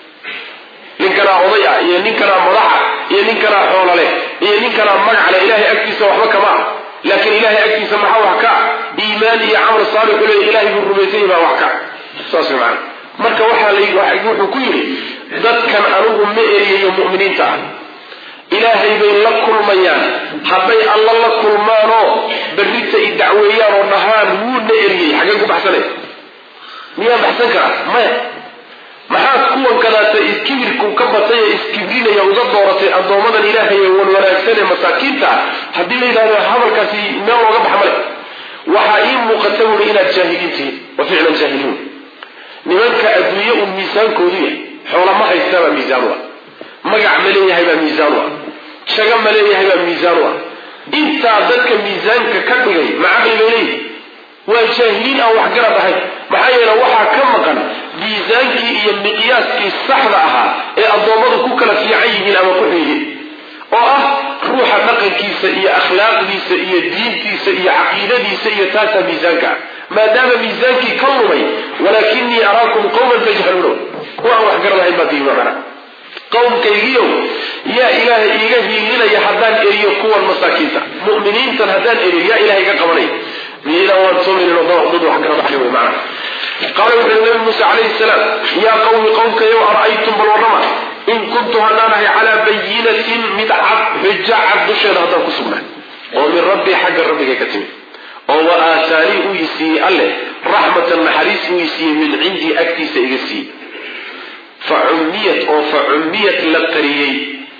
ninkanaa oday ah iyo ninkanaa madaxa iyo ninkanaa xoolale iyo ninkanaa magacale ilahay agtiisa waxba kama ah laakiin ilahay agtiisa maxaa wax ka ah iimaan iyo camal saalixu leeya ilahay buu rumaysanyay baa wax ka saas way macana marka waxaa la wuxuu ku yidhi dadkan anigu ma eriyayo mu'miniinta ah ilaahay bay la kulmayaan hadday alla la kulmaanoo berrita i dacweeyaan oo dhahaan wuuna eriyey xaggeen ku baxsanay miyaa baxsan karaa maya maxaad kuwan kadaata iskibirku ka batay ee iskibrinaya uga dooratay addoommadan ilaahay ee wanwanaagsan ee masaakiinta ah haddii la yidhahdo hadalkaasi meel looga bax male waxaa ii muuqata buuri inaad jaahiliin tihiin wa ficlan jaahiliin nimanka adduunye un miisaankoodu yahay xoola ma haystaabaa miisaan u ah magac ma leeyahay baa miisaan u ah shaga ma leeyahay baa miisaan u ah intaa dadka miisaanka ka dhigay macaqli bay leeyihi waa jaahiliin aan waxgarad ahayn maxaa yeele waxaa ka maqan miisaankii iyo miqyaaskii saxda ahaa ee addoommadu ku kala fiican yihiin ama ku xiyihiin oo ah ruuxa dhaqankiisa iyo akhlaaqdiisa iyo diintiisa iyo caqiidadiisa iyo taasaa miisaanka ah maadaama miisaankii ka lumay walaakinii araakum qawman tajhaluuna kuwa aan waxgarad ahayn baa diimaqana qowmkaygiiow yaa ilaahay iiga hiilinaya haddaan eriyo kuwan masaakiinta mu'miniintan haddaan eriyo yaa ilahay iga qabanaya miyaydaan waan soomaynin oo dad dad wax garad ahay wey macana qaala wuxuu nabi muuse calayhi salaam yaa qawmi qowmkayow ara'aytum bal warrama in kuntu haddaan ahay calaa bayinatin mid cad xujo cad dusheeda haddaan ku sugnaa oo min rabbii xagga rabbigay ka timid oo wa aataanii uu i siiyey alleh raxmatan naxariis uu i siiyey min cindii agtiisa iga siiyey fa cummiyat oo fa cummiyat la qariyey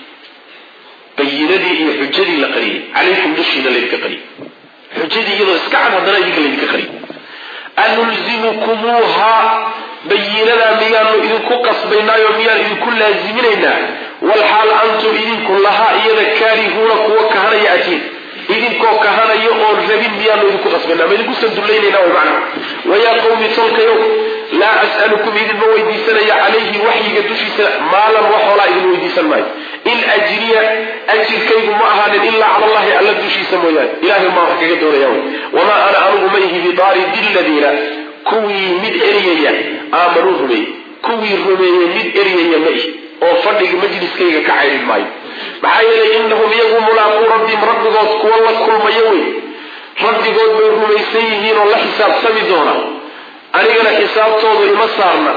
bayinadii iyo xujadii la qariyey calaykum dushiina laydinka qariyey xujadii iyadoo iska cad haddana idinka laydinka qariyey anulzimukumuuha bayinadaa miyaanu idinku qasbaynaayo miyaan idinku laaziminaynaa walxaal antum idinku lahaa iyada kaarihuuna kuwa kahanaya atiin idinkoo kahanaya oon rabin miyaanu idinku qasbaynaa ma idinku sandullaynayna way macna wayaa qawmi tolkayow laa as'alukum idinma weydiisanaya calayhi waxyiga dushiisa maalan wax hoolaa idin weydiisan maayo in ajriya ajirkaygu ma ahaanin ilaa cala allahi alla dushiisa mooyaane ilahay maa wax kaga doonaya wy wamaa ana anugu ma ihi bidaaridi ladiina kuwii mid eriyaya aamanuu rumeeyey kuwii rumeeyey mid eriyaya ma ihi oo fadhiga majliskayga ka caydhin maayo maxaa yeelay innahum iyagu mulaaquu rabbim rabbigood kuwa la kulmayo wey rabbigood bay rumaysan yihiin oo la xisaabtami doona anigana xisaabtoodu ima saarna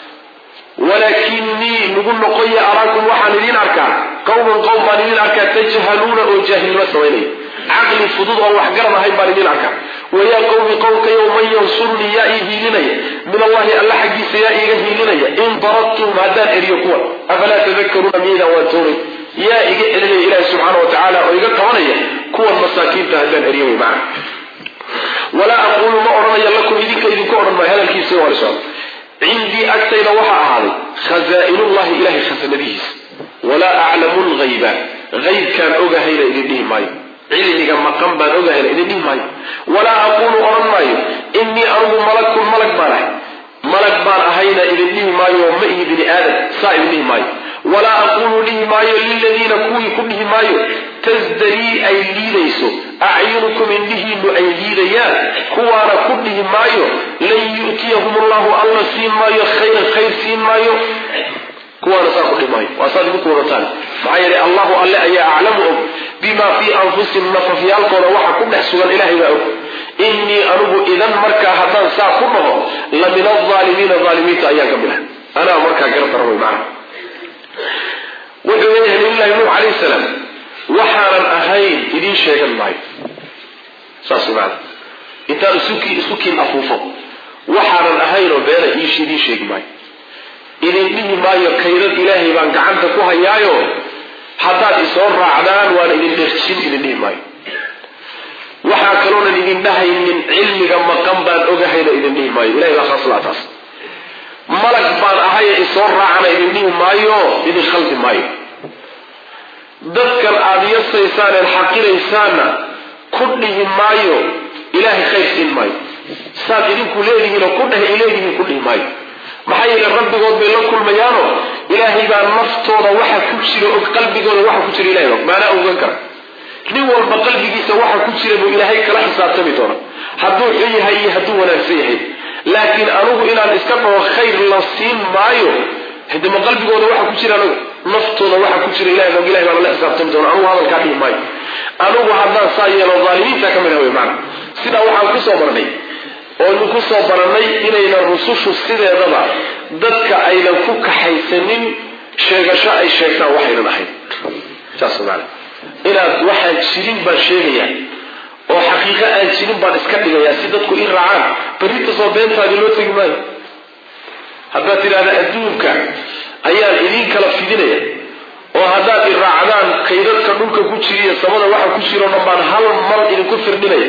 walaakinii nagu noqoya araakum waxaan idin arkaa qowman qowm baan idin arkaa tajhaluuna oo jaahilnimo samaynaya caqli fudud oo waxgarad ahayn baan idin arkaa wayaa qowmi qowmkayow man yansurnii yaa ii hiilinaya min allahi alla xaggiisa yaa iiga hiilinaya in daradtum haddaan eriyo kuwan afalaa tadakaruuna miyaydaan waan toonay yaa iga celinaya ilaahi subxaana wa tacaala oo iga qabanaya kuwan masaakiinta haddaan eriyo way macana walaa aquulu ma odhanayo lakum idinka idinku odhan maayo hadalkiisa waa lisocda cindii agtayda waxaa ahaaday khazaa'inullahi ilahay khasanadihiisa walaa aclamu lghayba haybkaan ogahayna idin dhihi maayo cilmiga maqan baan ogahayna idin dhihi maayo walaa aquulu odhan maayo innii anugu malakun malag baan ahay malag baan ahayna idin dhihi maayo ma ihi bini aadam saa idin dhihi maayo walaa aquulu dhihi maayo liladiina kuwii ku dhihi maayo tasdarii ay liidayso acyunukum indhihiinu ay liidayaan kuwaana ku dhihi maayo lan yu'tiyahum allahu alla siin maayo khayran khayr siin maayo kuwaana saa ku dhihi maayo waa saad idinku wadataan maxaa yeelay allahu alle ayaa aclamu og bima fii anfusihim nafafyaalkooda waxa ku dhex sugan ilahay baa og innii anugu idan markaa haddaan saa ku dhaho la min alaalimiina aalimiinta ayaan ka mid ah anaa markaa gara daran wey macana wuxuu leeyahay nabiyullahi nuux calayhi salaam waxaanan ahayn idiin sheegan maayo saas maana intaan isuki isukiin afuufo waxaanan ahaynoo beena iish idiin sheegi maayo idin dhihi maayo kaydad ilaahay baan gacanta ku hayaayo haddaad isoo raacdaan waan idin dherjin idin dhihi maayo waxaa kaloonan idin dhahaynin cilmiga maqan baan ogahayna idin dhihi maayo ilahay baa khaas laa taas malag baan ahaye isoo raacana idin dhihi maayo idin khaldi maayo dadkan aada yasaysaan eed xaqiraysaanna ku dhihi maayo ilaahay khayr siin maayo saad idinku leedihiinoo ku dheh ay leedihiin ku dhihi maayo maxaa yeele rabbigood bay la kulmayaano ilaahay baa naftooda waxa ku jira og qalbigooda waxa ku jira ilahay og maanaa ogan kara nin walba qalbigiisa waxa ku jira buu ilaahay kala xisaabtami doona hadduu xun yahay iyo hadduu wanaagsan yahay laakiin anugu inaan iska dhaho khayr la siin maayo hadima qalbigooda waxa ku jira anagu naftooda waxa ku jira ilahay og ilahay baa lala xisaabtami doona anugu hadalkaa dhihi maayo anugu haddaan saa yeelo dhaalimiinta ka mid ah wey maana sidaa waxaan kusoo marnay ooynu ku soo barannay inaynan rusushu sideedaba dadka aynan ku kaxaysanin sheegasho ay sheegtaan waxaynan ahayn saas maana inaad waxaan jirin baan sheegayaa oo xaqiiqo aan jirin baan iska dhigayaa si dadku ii raacaan berritasoo beentaadii loo tegi maayo haddaad tidhahda adduunka ayaan idiin kala fidinaya oo haddaad i raacdaan kaydadka dhulka ku jiriyo samada waxa ku jiro dhan baan hal mal idinku firdhinaya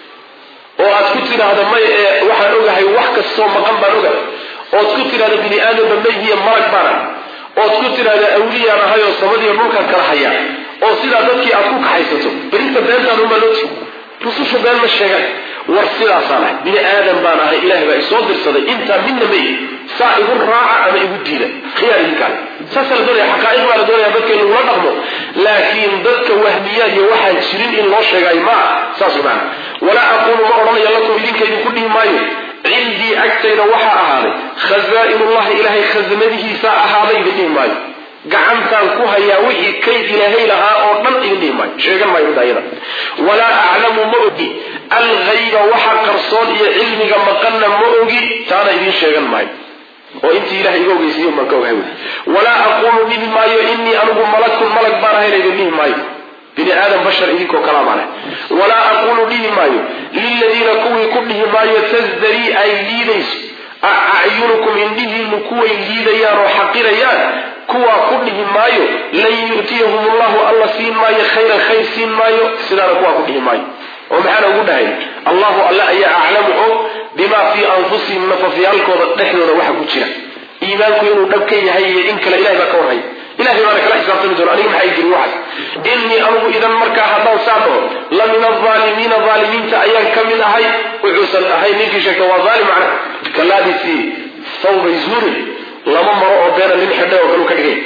oo aad ku tidhaahda may ee waxaan ogahay wax kastoo maqan baan ogahay ood ku tidhahda bini aadamba mayhiya marag baana ood ku tidhahda awliyaan ahay oo samadiiyo dhulkan kala hayaa oo sidaa dadkii aad ku kaxaysato berinta beentaan unbaa loo tigi rusushu been ma sheegan war sidaasaan ahay bini aadan baan ahay ilahay baa isoo dirsaday intaa midna may saa igu raaca ama igu diida khiyaar idinkaa saasaa la doonaya xaqaa'iq baa la doonaya dadka in lagula dhaqmo laakiin dadka wahmiyaad iyo waxaan jirin in loo sheegaayo maa saas maana walaa aquulu ma odhanayo lakum idinka idinku dhihi maayo cindii agtayda waxaa ahaaday khazaa'inullahi ilaahay khasnadihiisaa ahaaday idin dhihi maayo gacantaan ku hayaa wixii kayd ilaahay lahaa oo dhan idin dhihi maayo sheegan maayo daayada walaa aclamu ma ogi alghayba waxa qarsoon iyo cilmiga maqanna ma ogi taana idiin sheegan maayo oo intii ilahay iga ogeysiiyo baan ka ogahay wy walaa aquulu dhihi maayo inii anigu malakun malag baan ahayna idin dhihi maayo bini aadam bashar idinkoo kalaa baan ahay walaa aquulu dhihi maayo liladiina kuwii ku dhihi maayo tasdarii ay liidayso acyunukum indhihiinu kuway liidayaan oo xaqirayaan kuwaa ku dhihi maayo lan yu'tiyahum allahu alla siin maayo khayran khayr siin maayo sidaana kuwaa ku dhihi maayo oo maxaana ugu dhahay allahu alle ayaa aclamu og bimaa fii anfusihim nafafyaalkooda dhexdooda waxa ku jira iimaanku inuu dhab ka yahay iyo in kale ilahay baa ka warhaya ilahay baana kala xisaabtami doona aniga maxay jiri waxaas innii anugu idan markaa haddaan saa dhaho la min alaalimiina aalimiinta ayaan ka mid ahay wuxuusan ahay ninkii sheegta waa aalim macna kalaadisii thawbay zuurin lama maro oo beena nin xidhay oo kalu ka dhigay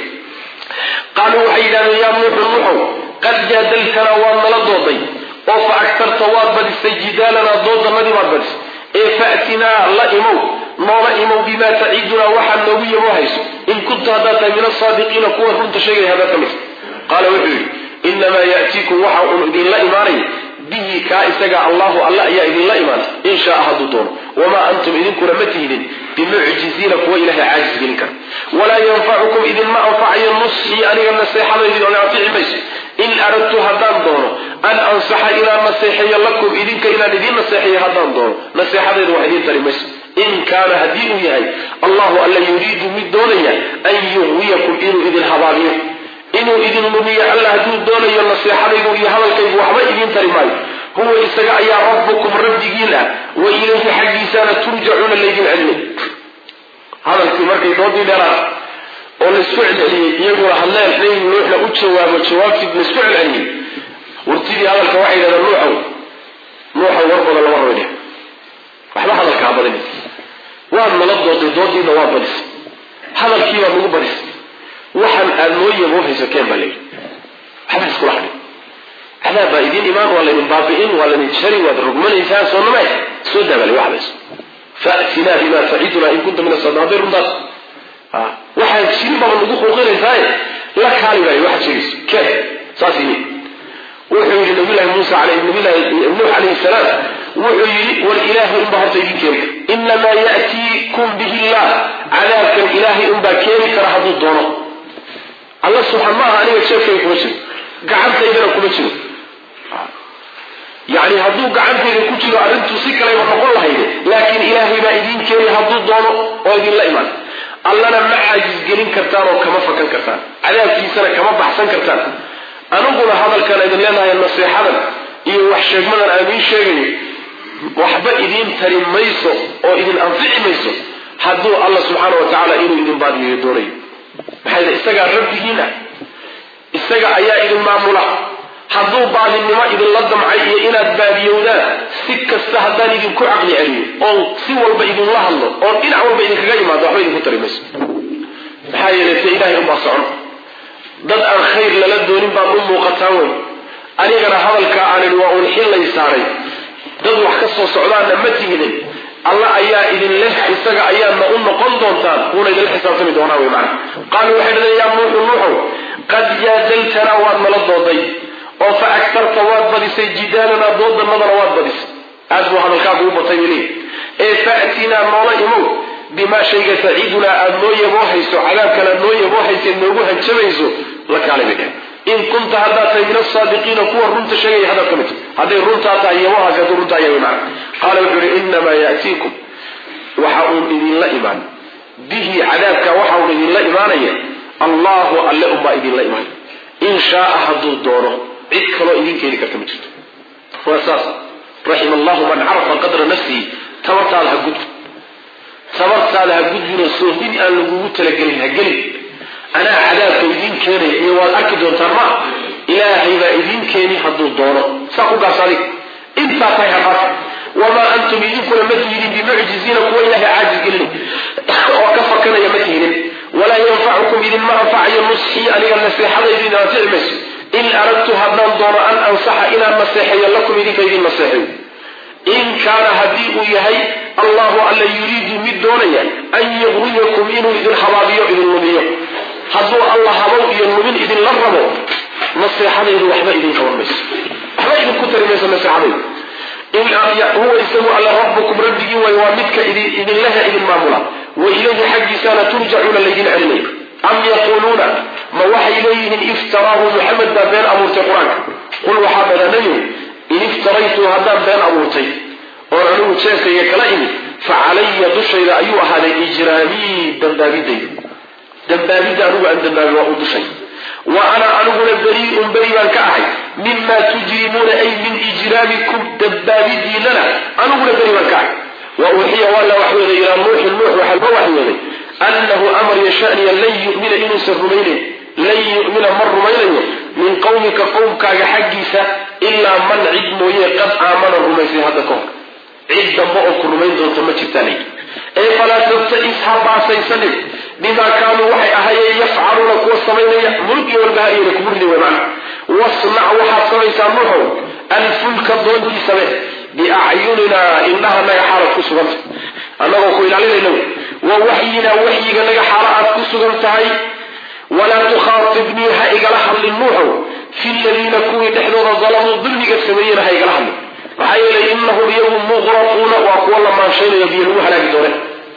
qaaluu waxay yidhahdeen yaa nuuxu nuuxow qad jaadaltanaa waad nala dooday oo fa agtarta waad badisay jidaalanaa doodannadii baad badisay ee fa'tinaa la imow noola imow bimaa taciidunaa waxaad noogu yabo hayso in kunta haddaad tahay min asaadiqiina kuwa runta sheegaya haddaad ka midta qaala wuxuu yidhi inamaa ya'tiikum waxa uun idinla imaanaya bihi kaa isaga allahu alla ayaa idinla imaanay in shaaa hadduu doono wamaa antum idinkuna ma tihidin bimucjiziina kuwa ilahay caajis gelin kara walaa yanfacukum idinma anfacayo nusxii aniga naseexadaydi oo anfici mayso in aradtu haddaan doono an ansaxa inaan naseexeeyo lakum idinka inaan idiin naseexeeyo haddaan doono naseexadayda wax idiin tari mayso in kaana haddii uu yahay allahu alla yuriidu mid doonaya an yuqwiyakum inuu idin habaabiyo inuu idin lumiyo alla hadduu doonayo naseexadaydu iyo hadalkaygu waxba idiin tari maayo huwa isaga ayaa rabbukum rabbigiin ah wa ilayhi xaggiisaana turjacuuna laydin celinay hadalkii markay doodii dheeraad oo laysku celceliyey iyaguna hadleen nabi nuuxna u jawaabo jawaabtii laysku celceliyey wartidii hadalka waxay yidhahdeen nuuxow nuuxow war badan lama rabin waxba hadalka ha badin waad nala dooday doodiina waa badis hadalkii baa nagu badis waxaan aad noo yaboohayso keen baa layidhi waxba iskula hadhin cadaab baa idiin imaan waa laydin baabi'in waa laydin jari waad rogmanaysaan soo nama soo daabaalay waxbays fa'tinaa bimaa tacidunaa in kunta min asadaabiin runtaas waxaan jirin baaba nagu quuqinaysaaye la kaali baayo waxaad sheegayso keen saas yimi wuxuu yidhi nabiyllahi muusa nabillahi nuux calayhi salaam wuxuu yidhi war ilaahay unbaa horta idin keeni kara inamaa ya'tiikum bihi illah cadaabkan ilaahay unbaa keeni kara hadduu doono alla subxaan maaha aniga jeefkayga kuma jiro gacantaydana kuma jiro yani hadduu gacantayda ku jiro arrintuu si kalayba noqon lahayde laakiin ilaahay baa idiin keeni hadduu doono oo idinla imaan allana ma caajisgelin kartaan oo kama fakan kartaan cadaabkiisana kama baxsan kartaan aniguna hadalkan idin leenahay naseexadan iyo wax sheegmadan aan idiin sheegayo waxba idiin tari mayso oo idin anfici mayso hadduu alla subxaana wa tacaala inuu idin baadiyeeyo doonayo maxaa yidhi isagaa rabbigiina isaga ayaa idin maamula hadduu baadinimo idinla damcay iyo inaad baadiyowdaan si kasta haddaan idinku caqli celiyo oon si walba idinla hadlo oon dhinac walba idinkaga yimaado waxba idinku tari mayso maxaa yeelay te ilaahay unbaa socon dad aan khayr lala doonin baad u muuqataan wey anigana hadalkaa aan idhi waa uun xillay saaray dad wax ka soo socdaanna ma tihidin alla ayaa idin leh isaga ayaadna u noqon doontaan wuuna idinla xisaabtami doonaa wey macana qaaluu waxay dhadeen yaa nuuxu nuuxow qad jaadaltanaa waad nala dooday oo fa agtarta waad badisay jidaalanaa doodannadana waad badisay aad buu hadalkaagu u batay bili ee fa'tinaa noola imow bimaa shayga taciidunaa aada noo yaboohayso cadaabkan aad noo yaboohaysa noogu hanjabayso la kaalay bay dhehen in kunta haddaad tahay min asaadiqiina kuwa runta sheegaya haddaad ka mid tahay hadday runtaa tahay yabohaasi hadduu runtaa yahay macna qaala wuxuu yihi inamaa ya'tiikum waxa uun idinla imaan bihi cadaabka waxa uun idinla imaanaya allahu alle unbaa idinla imaan in shaaa hadduu doono cid kaloo idin keeni karta ma jirto waa saas raxima allahu man carafa qadra nafsihi tabartaada ha gudbi tabartaada ha gudbinoo soohin aan lagugu talagelin ha gelin anaa cadaabka idiin keenaya iyo waad arki doontaan ma ilaahay baa idiin keeni hadduu doono saa ku gaas adig intaa tahay haqaas wamaa antum idinkuna ma tihidin bimucjiziina kuwa ilaahay caajis gelin oo ka fakanaya ma tihidin walaa yanfacukum idinma anfacayo nusxii aniga naseexadaydu idin anfici mayso in aradtu haddaan doono an ansaxa inaan naseexeeyo lakum idinka idin naseexeeyo in kaana haddii uu yahay allahu alla yuriidu mid doonaya an yugriyakum inuu idin habaabiyo idin lumiyo hadduu alla habow iyo lumin idinla rabo naseexadaydu waxba idin qaban mayso waxba idinku tari mayso naseexadaydu in huwa isagu alla rabbukum rabbigii way waa midka idinlaha idin maamula wa ilayhi xaggiisaana turjacuuna laydin celinaya am yaquuluuna ma waxay leeyihiin iftaraahu muxamed baa been abuurtay qur-aanka qul waxaa badanayo in iftaraytu haddaan been abuurtay oon anigu jeeskayga kala imid fa calaya dushayda ayuu ahaaday ijraamii dambaabidayda dambaabidda anigu aan dambaabi waa u dushay wa ana aniguna berii'un beri baan ka ahay mima tujrimuuna ay min ijraamikum dambaabidiinana aniguna beri baan ka ahay wa uuxiya waa la waxyooday ilaa nuuxin nuux waxaa loo waxyooday annahu amar yashaniya lan yumina inuusan rumaynayn lan yu'mina ma rumaynayo min qowmika qowmkaaga xaggiisa ilaa man cid mooye qad aamana rumaysay hadda ka hor cid dambe oo ku rumayn doonta ma jirtaan ee falaa tabtais ha baasaysanin bimaa kaanuu waxay ahaayeen yafcaluuna kuwa samaynaya mulk iyo walbahaiyana kugu ridi way macna wasnac waxaad samaysaa nuuxow alfulka doontii same biacyuninaa indhahanaga xaalaad ku suganta annagoo ku ilaalinayna wa waxyinaa waxyiga naga xaala aad ku sugan tahay walaa tukhaatibnii ha igala hadlin nuuxow fi ladiina kuwii dhexdooda dalamuu dulmiga sameeyena ha igala hadlin maxaa yeelay inahum iyagu muqraquuna waa kuwa la maanshaynayo biyo lagu halaagi doone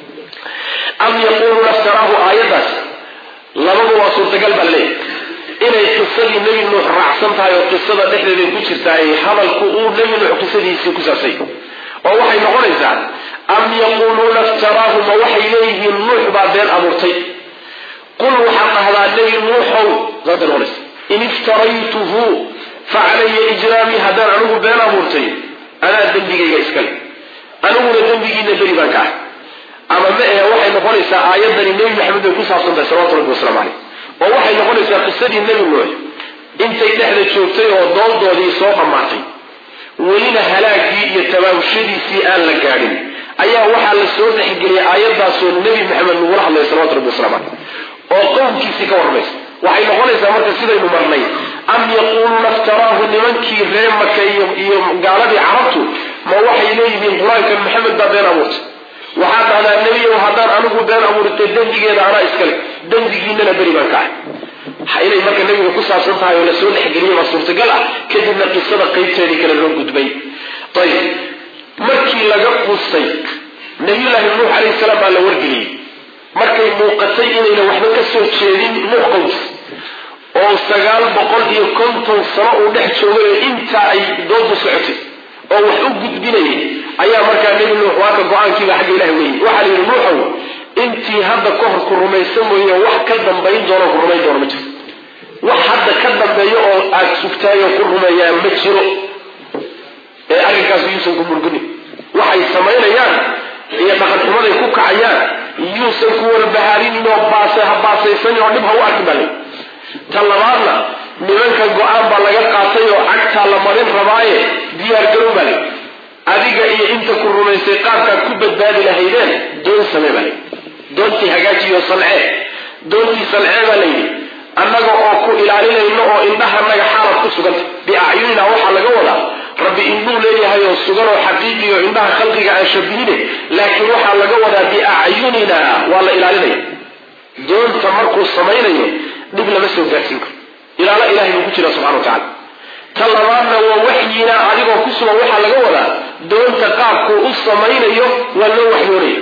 am yaquuluuna iftaraahu aayaddaas labadu waa suurtagal baa leeyahy inay qisadii nebi nuux raacsan tahay oo qisada dhexdeeday ku jirtaay hadalku uu nebi nuux qisadiisii ku saabsay oo waxay noqonaysaa am yaquuluuna iftaraahu ma waxay leeyihiin nuux baa been abuurtay qul waxaad dhahdaa nebi nuuxow saasay noqonaysa in iftaraytuhu fa calaya ijraamii haddaan anigu been abuurtay anaa dembigayga iskale aniguna dembigiina beri baan ka ah ama ma ahe waxay noqonaysaa aayadani nebi maxamed bay ku saabsan tahay salawatu rabbi waslamu caleyh oo waxay noqonaysaa qisadii nebi nuux intay dhexda joogtay oo dooldoodii soo dhammaatay welina halaagii iyo tabaabshadiisii aan la gaadhin ayaa waxaa la soo dhexgeliyay aayaddaasoo nebi maxamed lagula hadlaya salawatu rabbi waslamu caleyh oo qowmkiisii ka warramaysa waxay noqonaysaa marka sidaynu marnay am yaquuluuna iftaraahu nimankii reer maka iyo gaaladii carabtu ma waxay leeyihiin qur-aankan maxamed baa been abuurtay waxaad dhahdaa nebiyow haddaan anigu been abuurtay dembigeeda anaa iskale dembigiinana beri baan ka ahay inay marka nebiga ku saabsan tahay oo lasoo dhexgeliyay baa suurtagal ah kadibna qisada qaybteedii kale loo gudbay ayib markii laga quustay nabiyullaahi nuux calayhi salaam baa la wargeliyey markay muuqatay inayna waxba ka soo jeedin nuux qows oo sagaal boqol iyo konton sano uu dhex joogay oo intaa ay doodu socotay oo wax u gudbinayay ayaa markaa nebi nuux waaka go-aankiiba xagga ilahi weeyey waxaa la yidhi nuuxow intii hadda ka hor ku rumaysan mooye wax ka dambayn doono ku rumayn doono ma jirto wax hadda ka dambeeyo oo aada sugtaayoo ku rumeeyaa ma jiro arrinkaas yuusan ku murginin waxay samaynayaan iyo dhaqanxumaday ku kacayaan yuusan ku warbahaarinin oo baase ha baasaysanin oo dhib ha u arkin baa lay ta labaadna nimanka go-aan baa laga qaatay oo cagtaa la marin rabaaye diyaargarow baa lay adiga iyo inta ku rumaysay qaabkaad ku badbaadi lahaydeen doon samee baa lay doontii hagaajiyo salcee doontii salcee baa layidhi annaga oo ku ilaalinayno oo indhahanaga xaalad ku suganta biacyunina waxaa laga wadaa rabbi indhuu leeyahay oo sugan oo xaqiiqi oo indhaha khalqiga aan shabihine laakiin waxaa laga wadaa biacyunina waa la ilaalinaya doonta markuu samaynayo dhib lama soo gaarsiin karo ilaalo ilahay buu ku jira subxana wa tacala ta labaadna waa waxyina adigoo ku sugan waxaa laga wadaa doonta qaabkuu u samaynayo waa loo waxyoonaya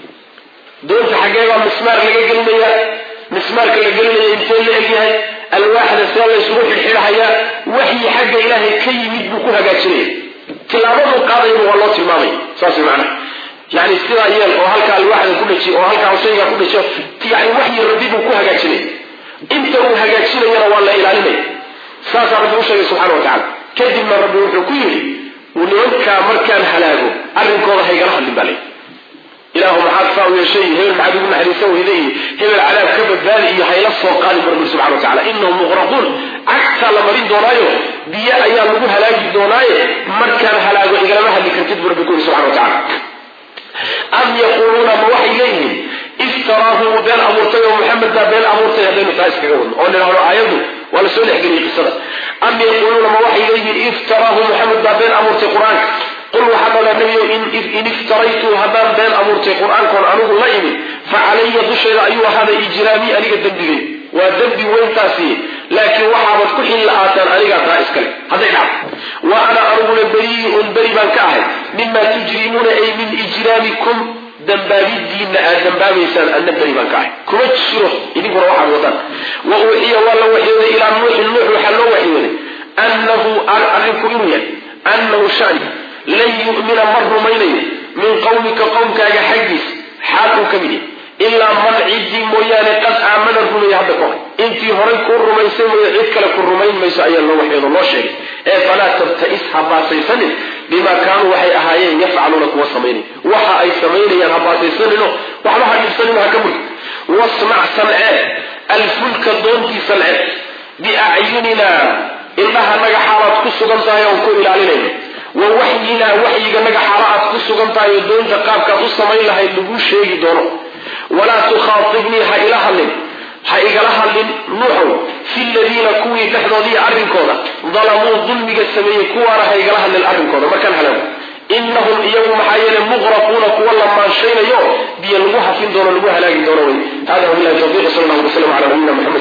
doonta xaggee baa mismaar laga gelinaya mismaarka la gelinaya intee la egyahay alwaaxda see la ysugu xidxidhahayaa waxyi xagga ilaahay ka yimid buu ku hagaajinaya tilaabaduu qaadayaba waa loo tilmaamaya saas macnaha yani sidaa yeel oo halka alwaaxda ku dhaji oo halkaa shaygaa ku dhajo yani waxyi rabbi buu ku hagaajinaya inta uu hagaajinayana waa la ilaalinaya saasaa rabbi u sheegay subxana wa tacala kadibna rabbi wuxuu ku yidhi nimankaa markaan halaago arrinkooda haygala hadlin baa lay ilaahu maxaad saa u yeeshay hebel maxaad ugu naxariisan weyda iyo hebel cadaab ka badbaadi iyo hayla soo qaadi barbi subxana wa tacala inahum muqraquun cagtaa la marin doonaayo biyo ayaa lagu halaagi doonaaye markaan halaago igalama hadli kartid bu rabbi ku yidhi subxana wa tacala am yaquuluuna ma waxay leeyihiin iftaraahu wuu been abuurtay oo maxamed baa been abuurtay haddaynu taa iskaga wadno oo nidhahdo aayaddu waa la soo dhexgeliyey qisada am yaquuluuna ma waxay leeyihiin iftaraahu maxamed baa been abuurtay qur-aanka qul waxaa dhalaa nebiyo in iftaraytu haddaan been abuurtay qur-aankoon anigu la imin fa calaya dusheeda ayuu ahaaday ijraamii aniga dembigay waa dembi weyntaasi laakiin waxaabad ku xil la-aataan anigaa taa iskale hadday dhacdo wa ana aniguna beriiun beri baan ka ahay mima tujrimuuna ay min ijraamikum dambaabidiinna aad dambaabaysaan anna beri baan ka ahay kuma jiro idinkuna waxaad wadaan wa uuxiya waa la waxyooday ilaa nuuxin nuux waxaa loo waxyooday annahu arrinku inuu yahay annahu shani lan yu'mina ma rumaynayo min qawmika qowmkaaga xaggiis xaal uu ka mid yahay ilaa man ciddii mooyaane qad aamana rumeeye hadda ka hor intii horay kuu rumaysay mooye cid kale ku rumayn mayso ayaa loo waxyoodo loo sheegay ee falaa tabta'is ha baasaysanin bimaa kaanuu waxay ahaayeen yafcaluuna kuwa samaynay waxa ay samaynayaan ha baasaysanino waxba ha dhibsanino ha ka murg wasmac sancee alfulka doontii sancee biacyunina indhahanaga xaalaad ku sugan tahay oon ku ilaalinayno wa waxyinaa waxyiga naga xaala aad ku sugan tahay oo doonta qaabkaad u samayn lahayd laguu sheegi doono walaa tukhaatibnii ha ila hadlin ha igala hadlin nuuxow fi ladiina kuwii dhexdoodiiyo arrinkooda dalamuu dulmiga sameeyey kuwaana ha igala hadlin arrinkooda markaan halaago inahum iyagu maxaa yeele muqraquuna kuwa la maanshaynayo biyo lagu hafin doono lagu halaagi doono wey hada wabilahi tawfiq sal allah alay slam ala nabiyina maxamed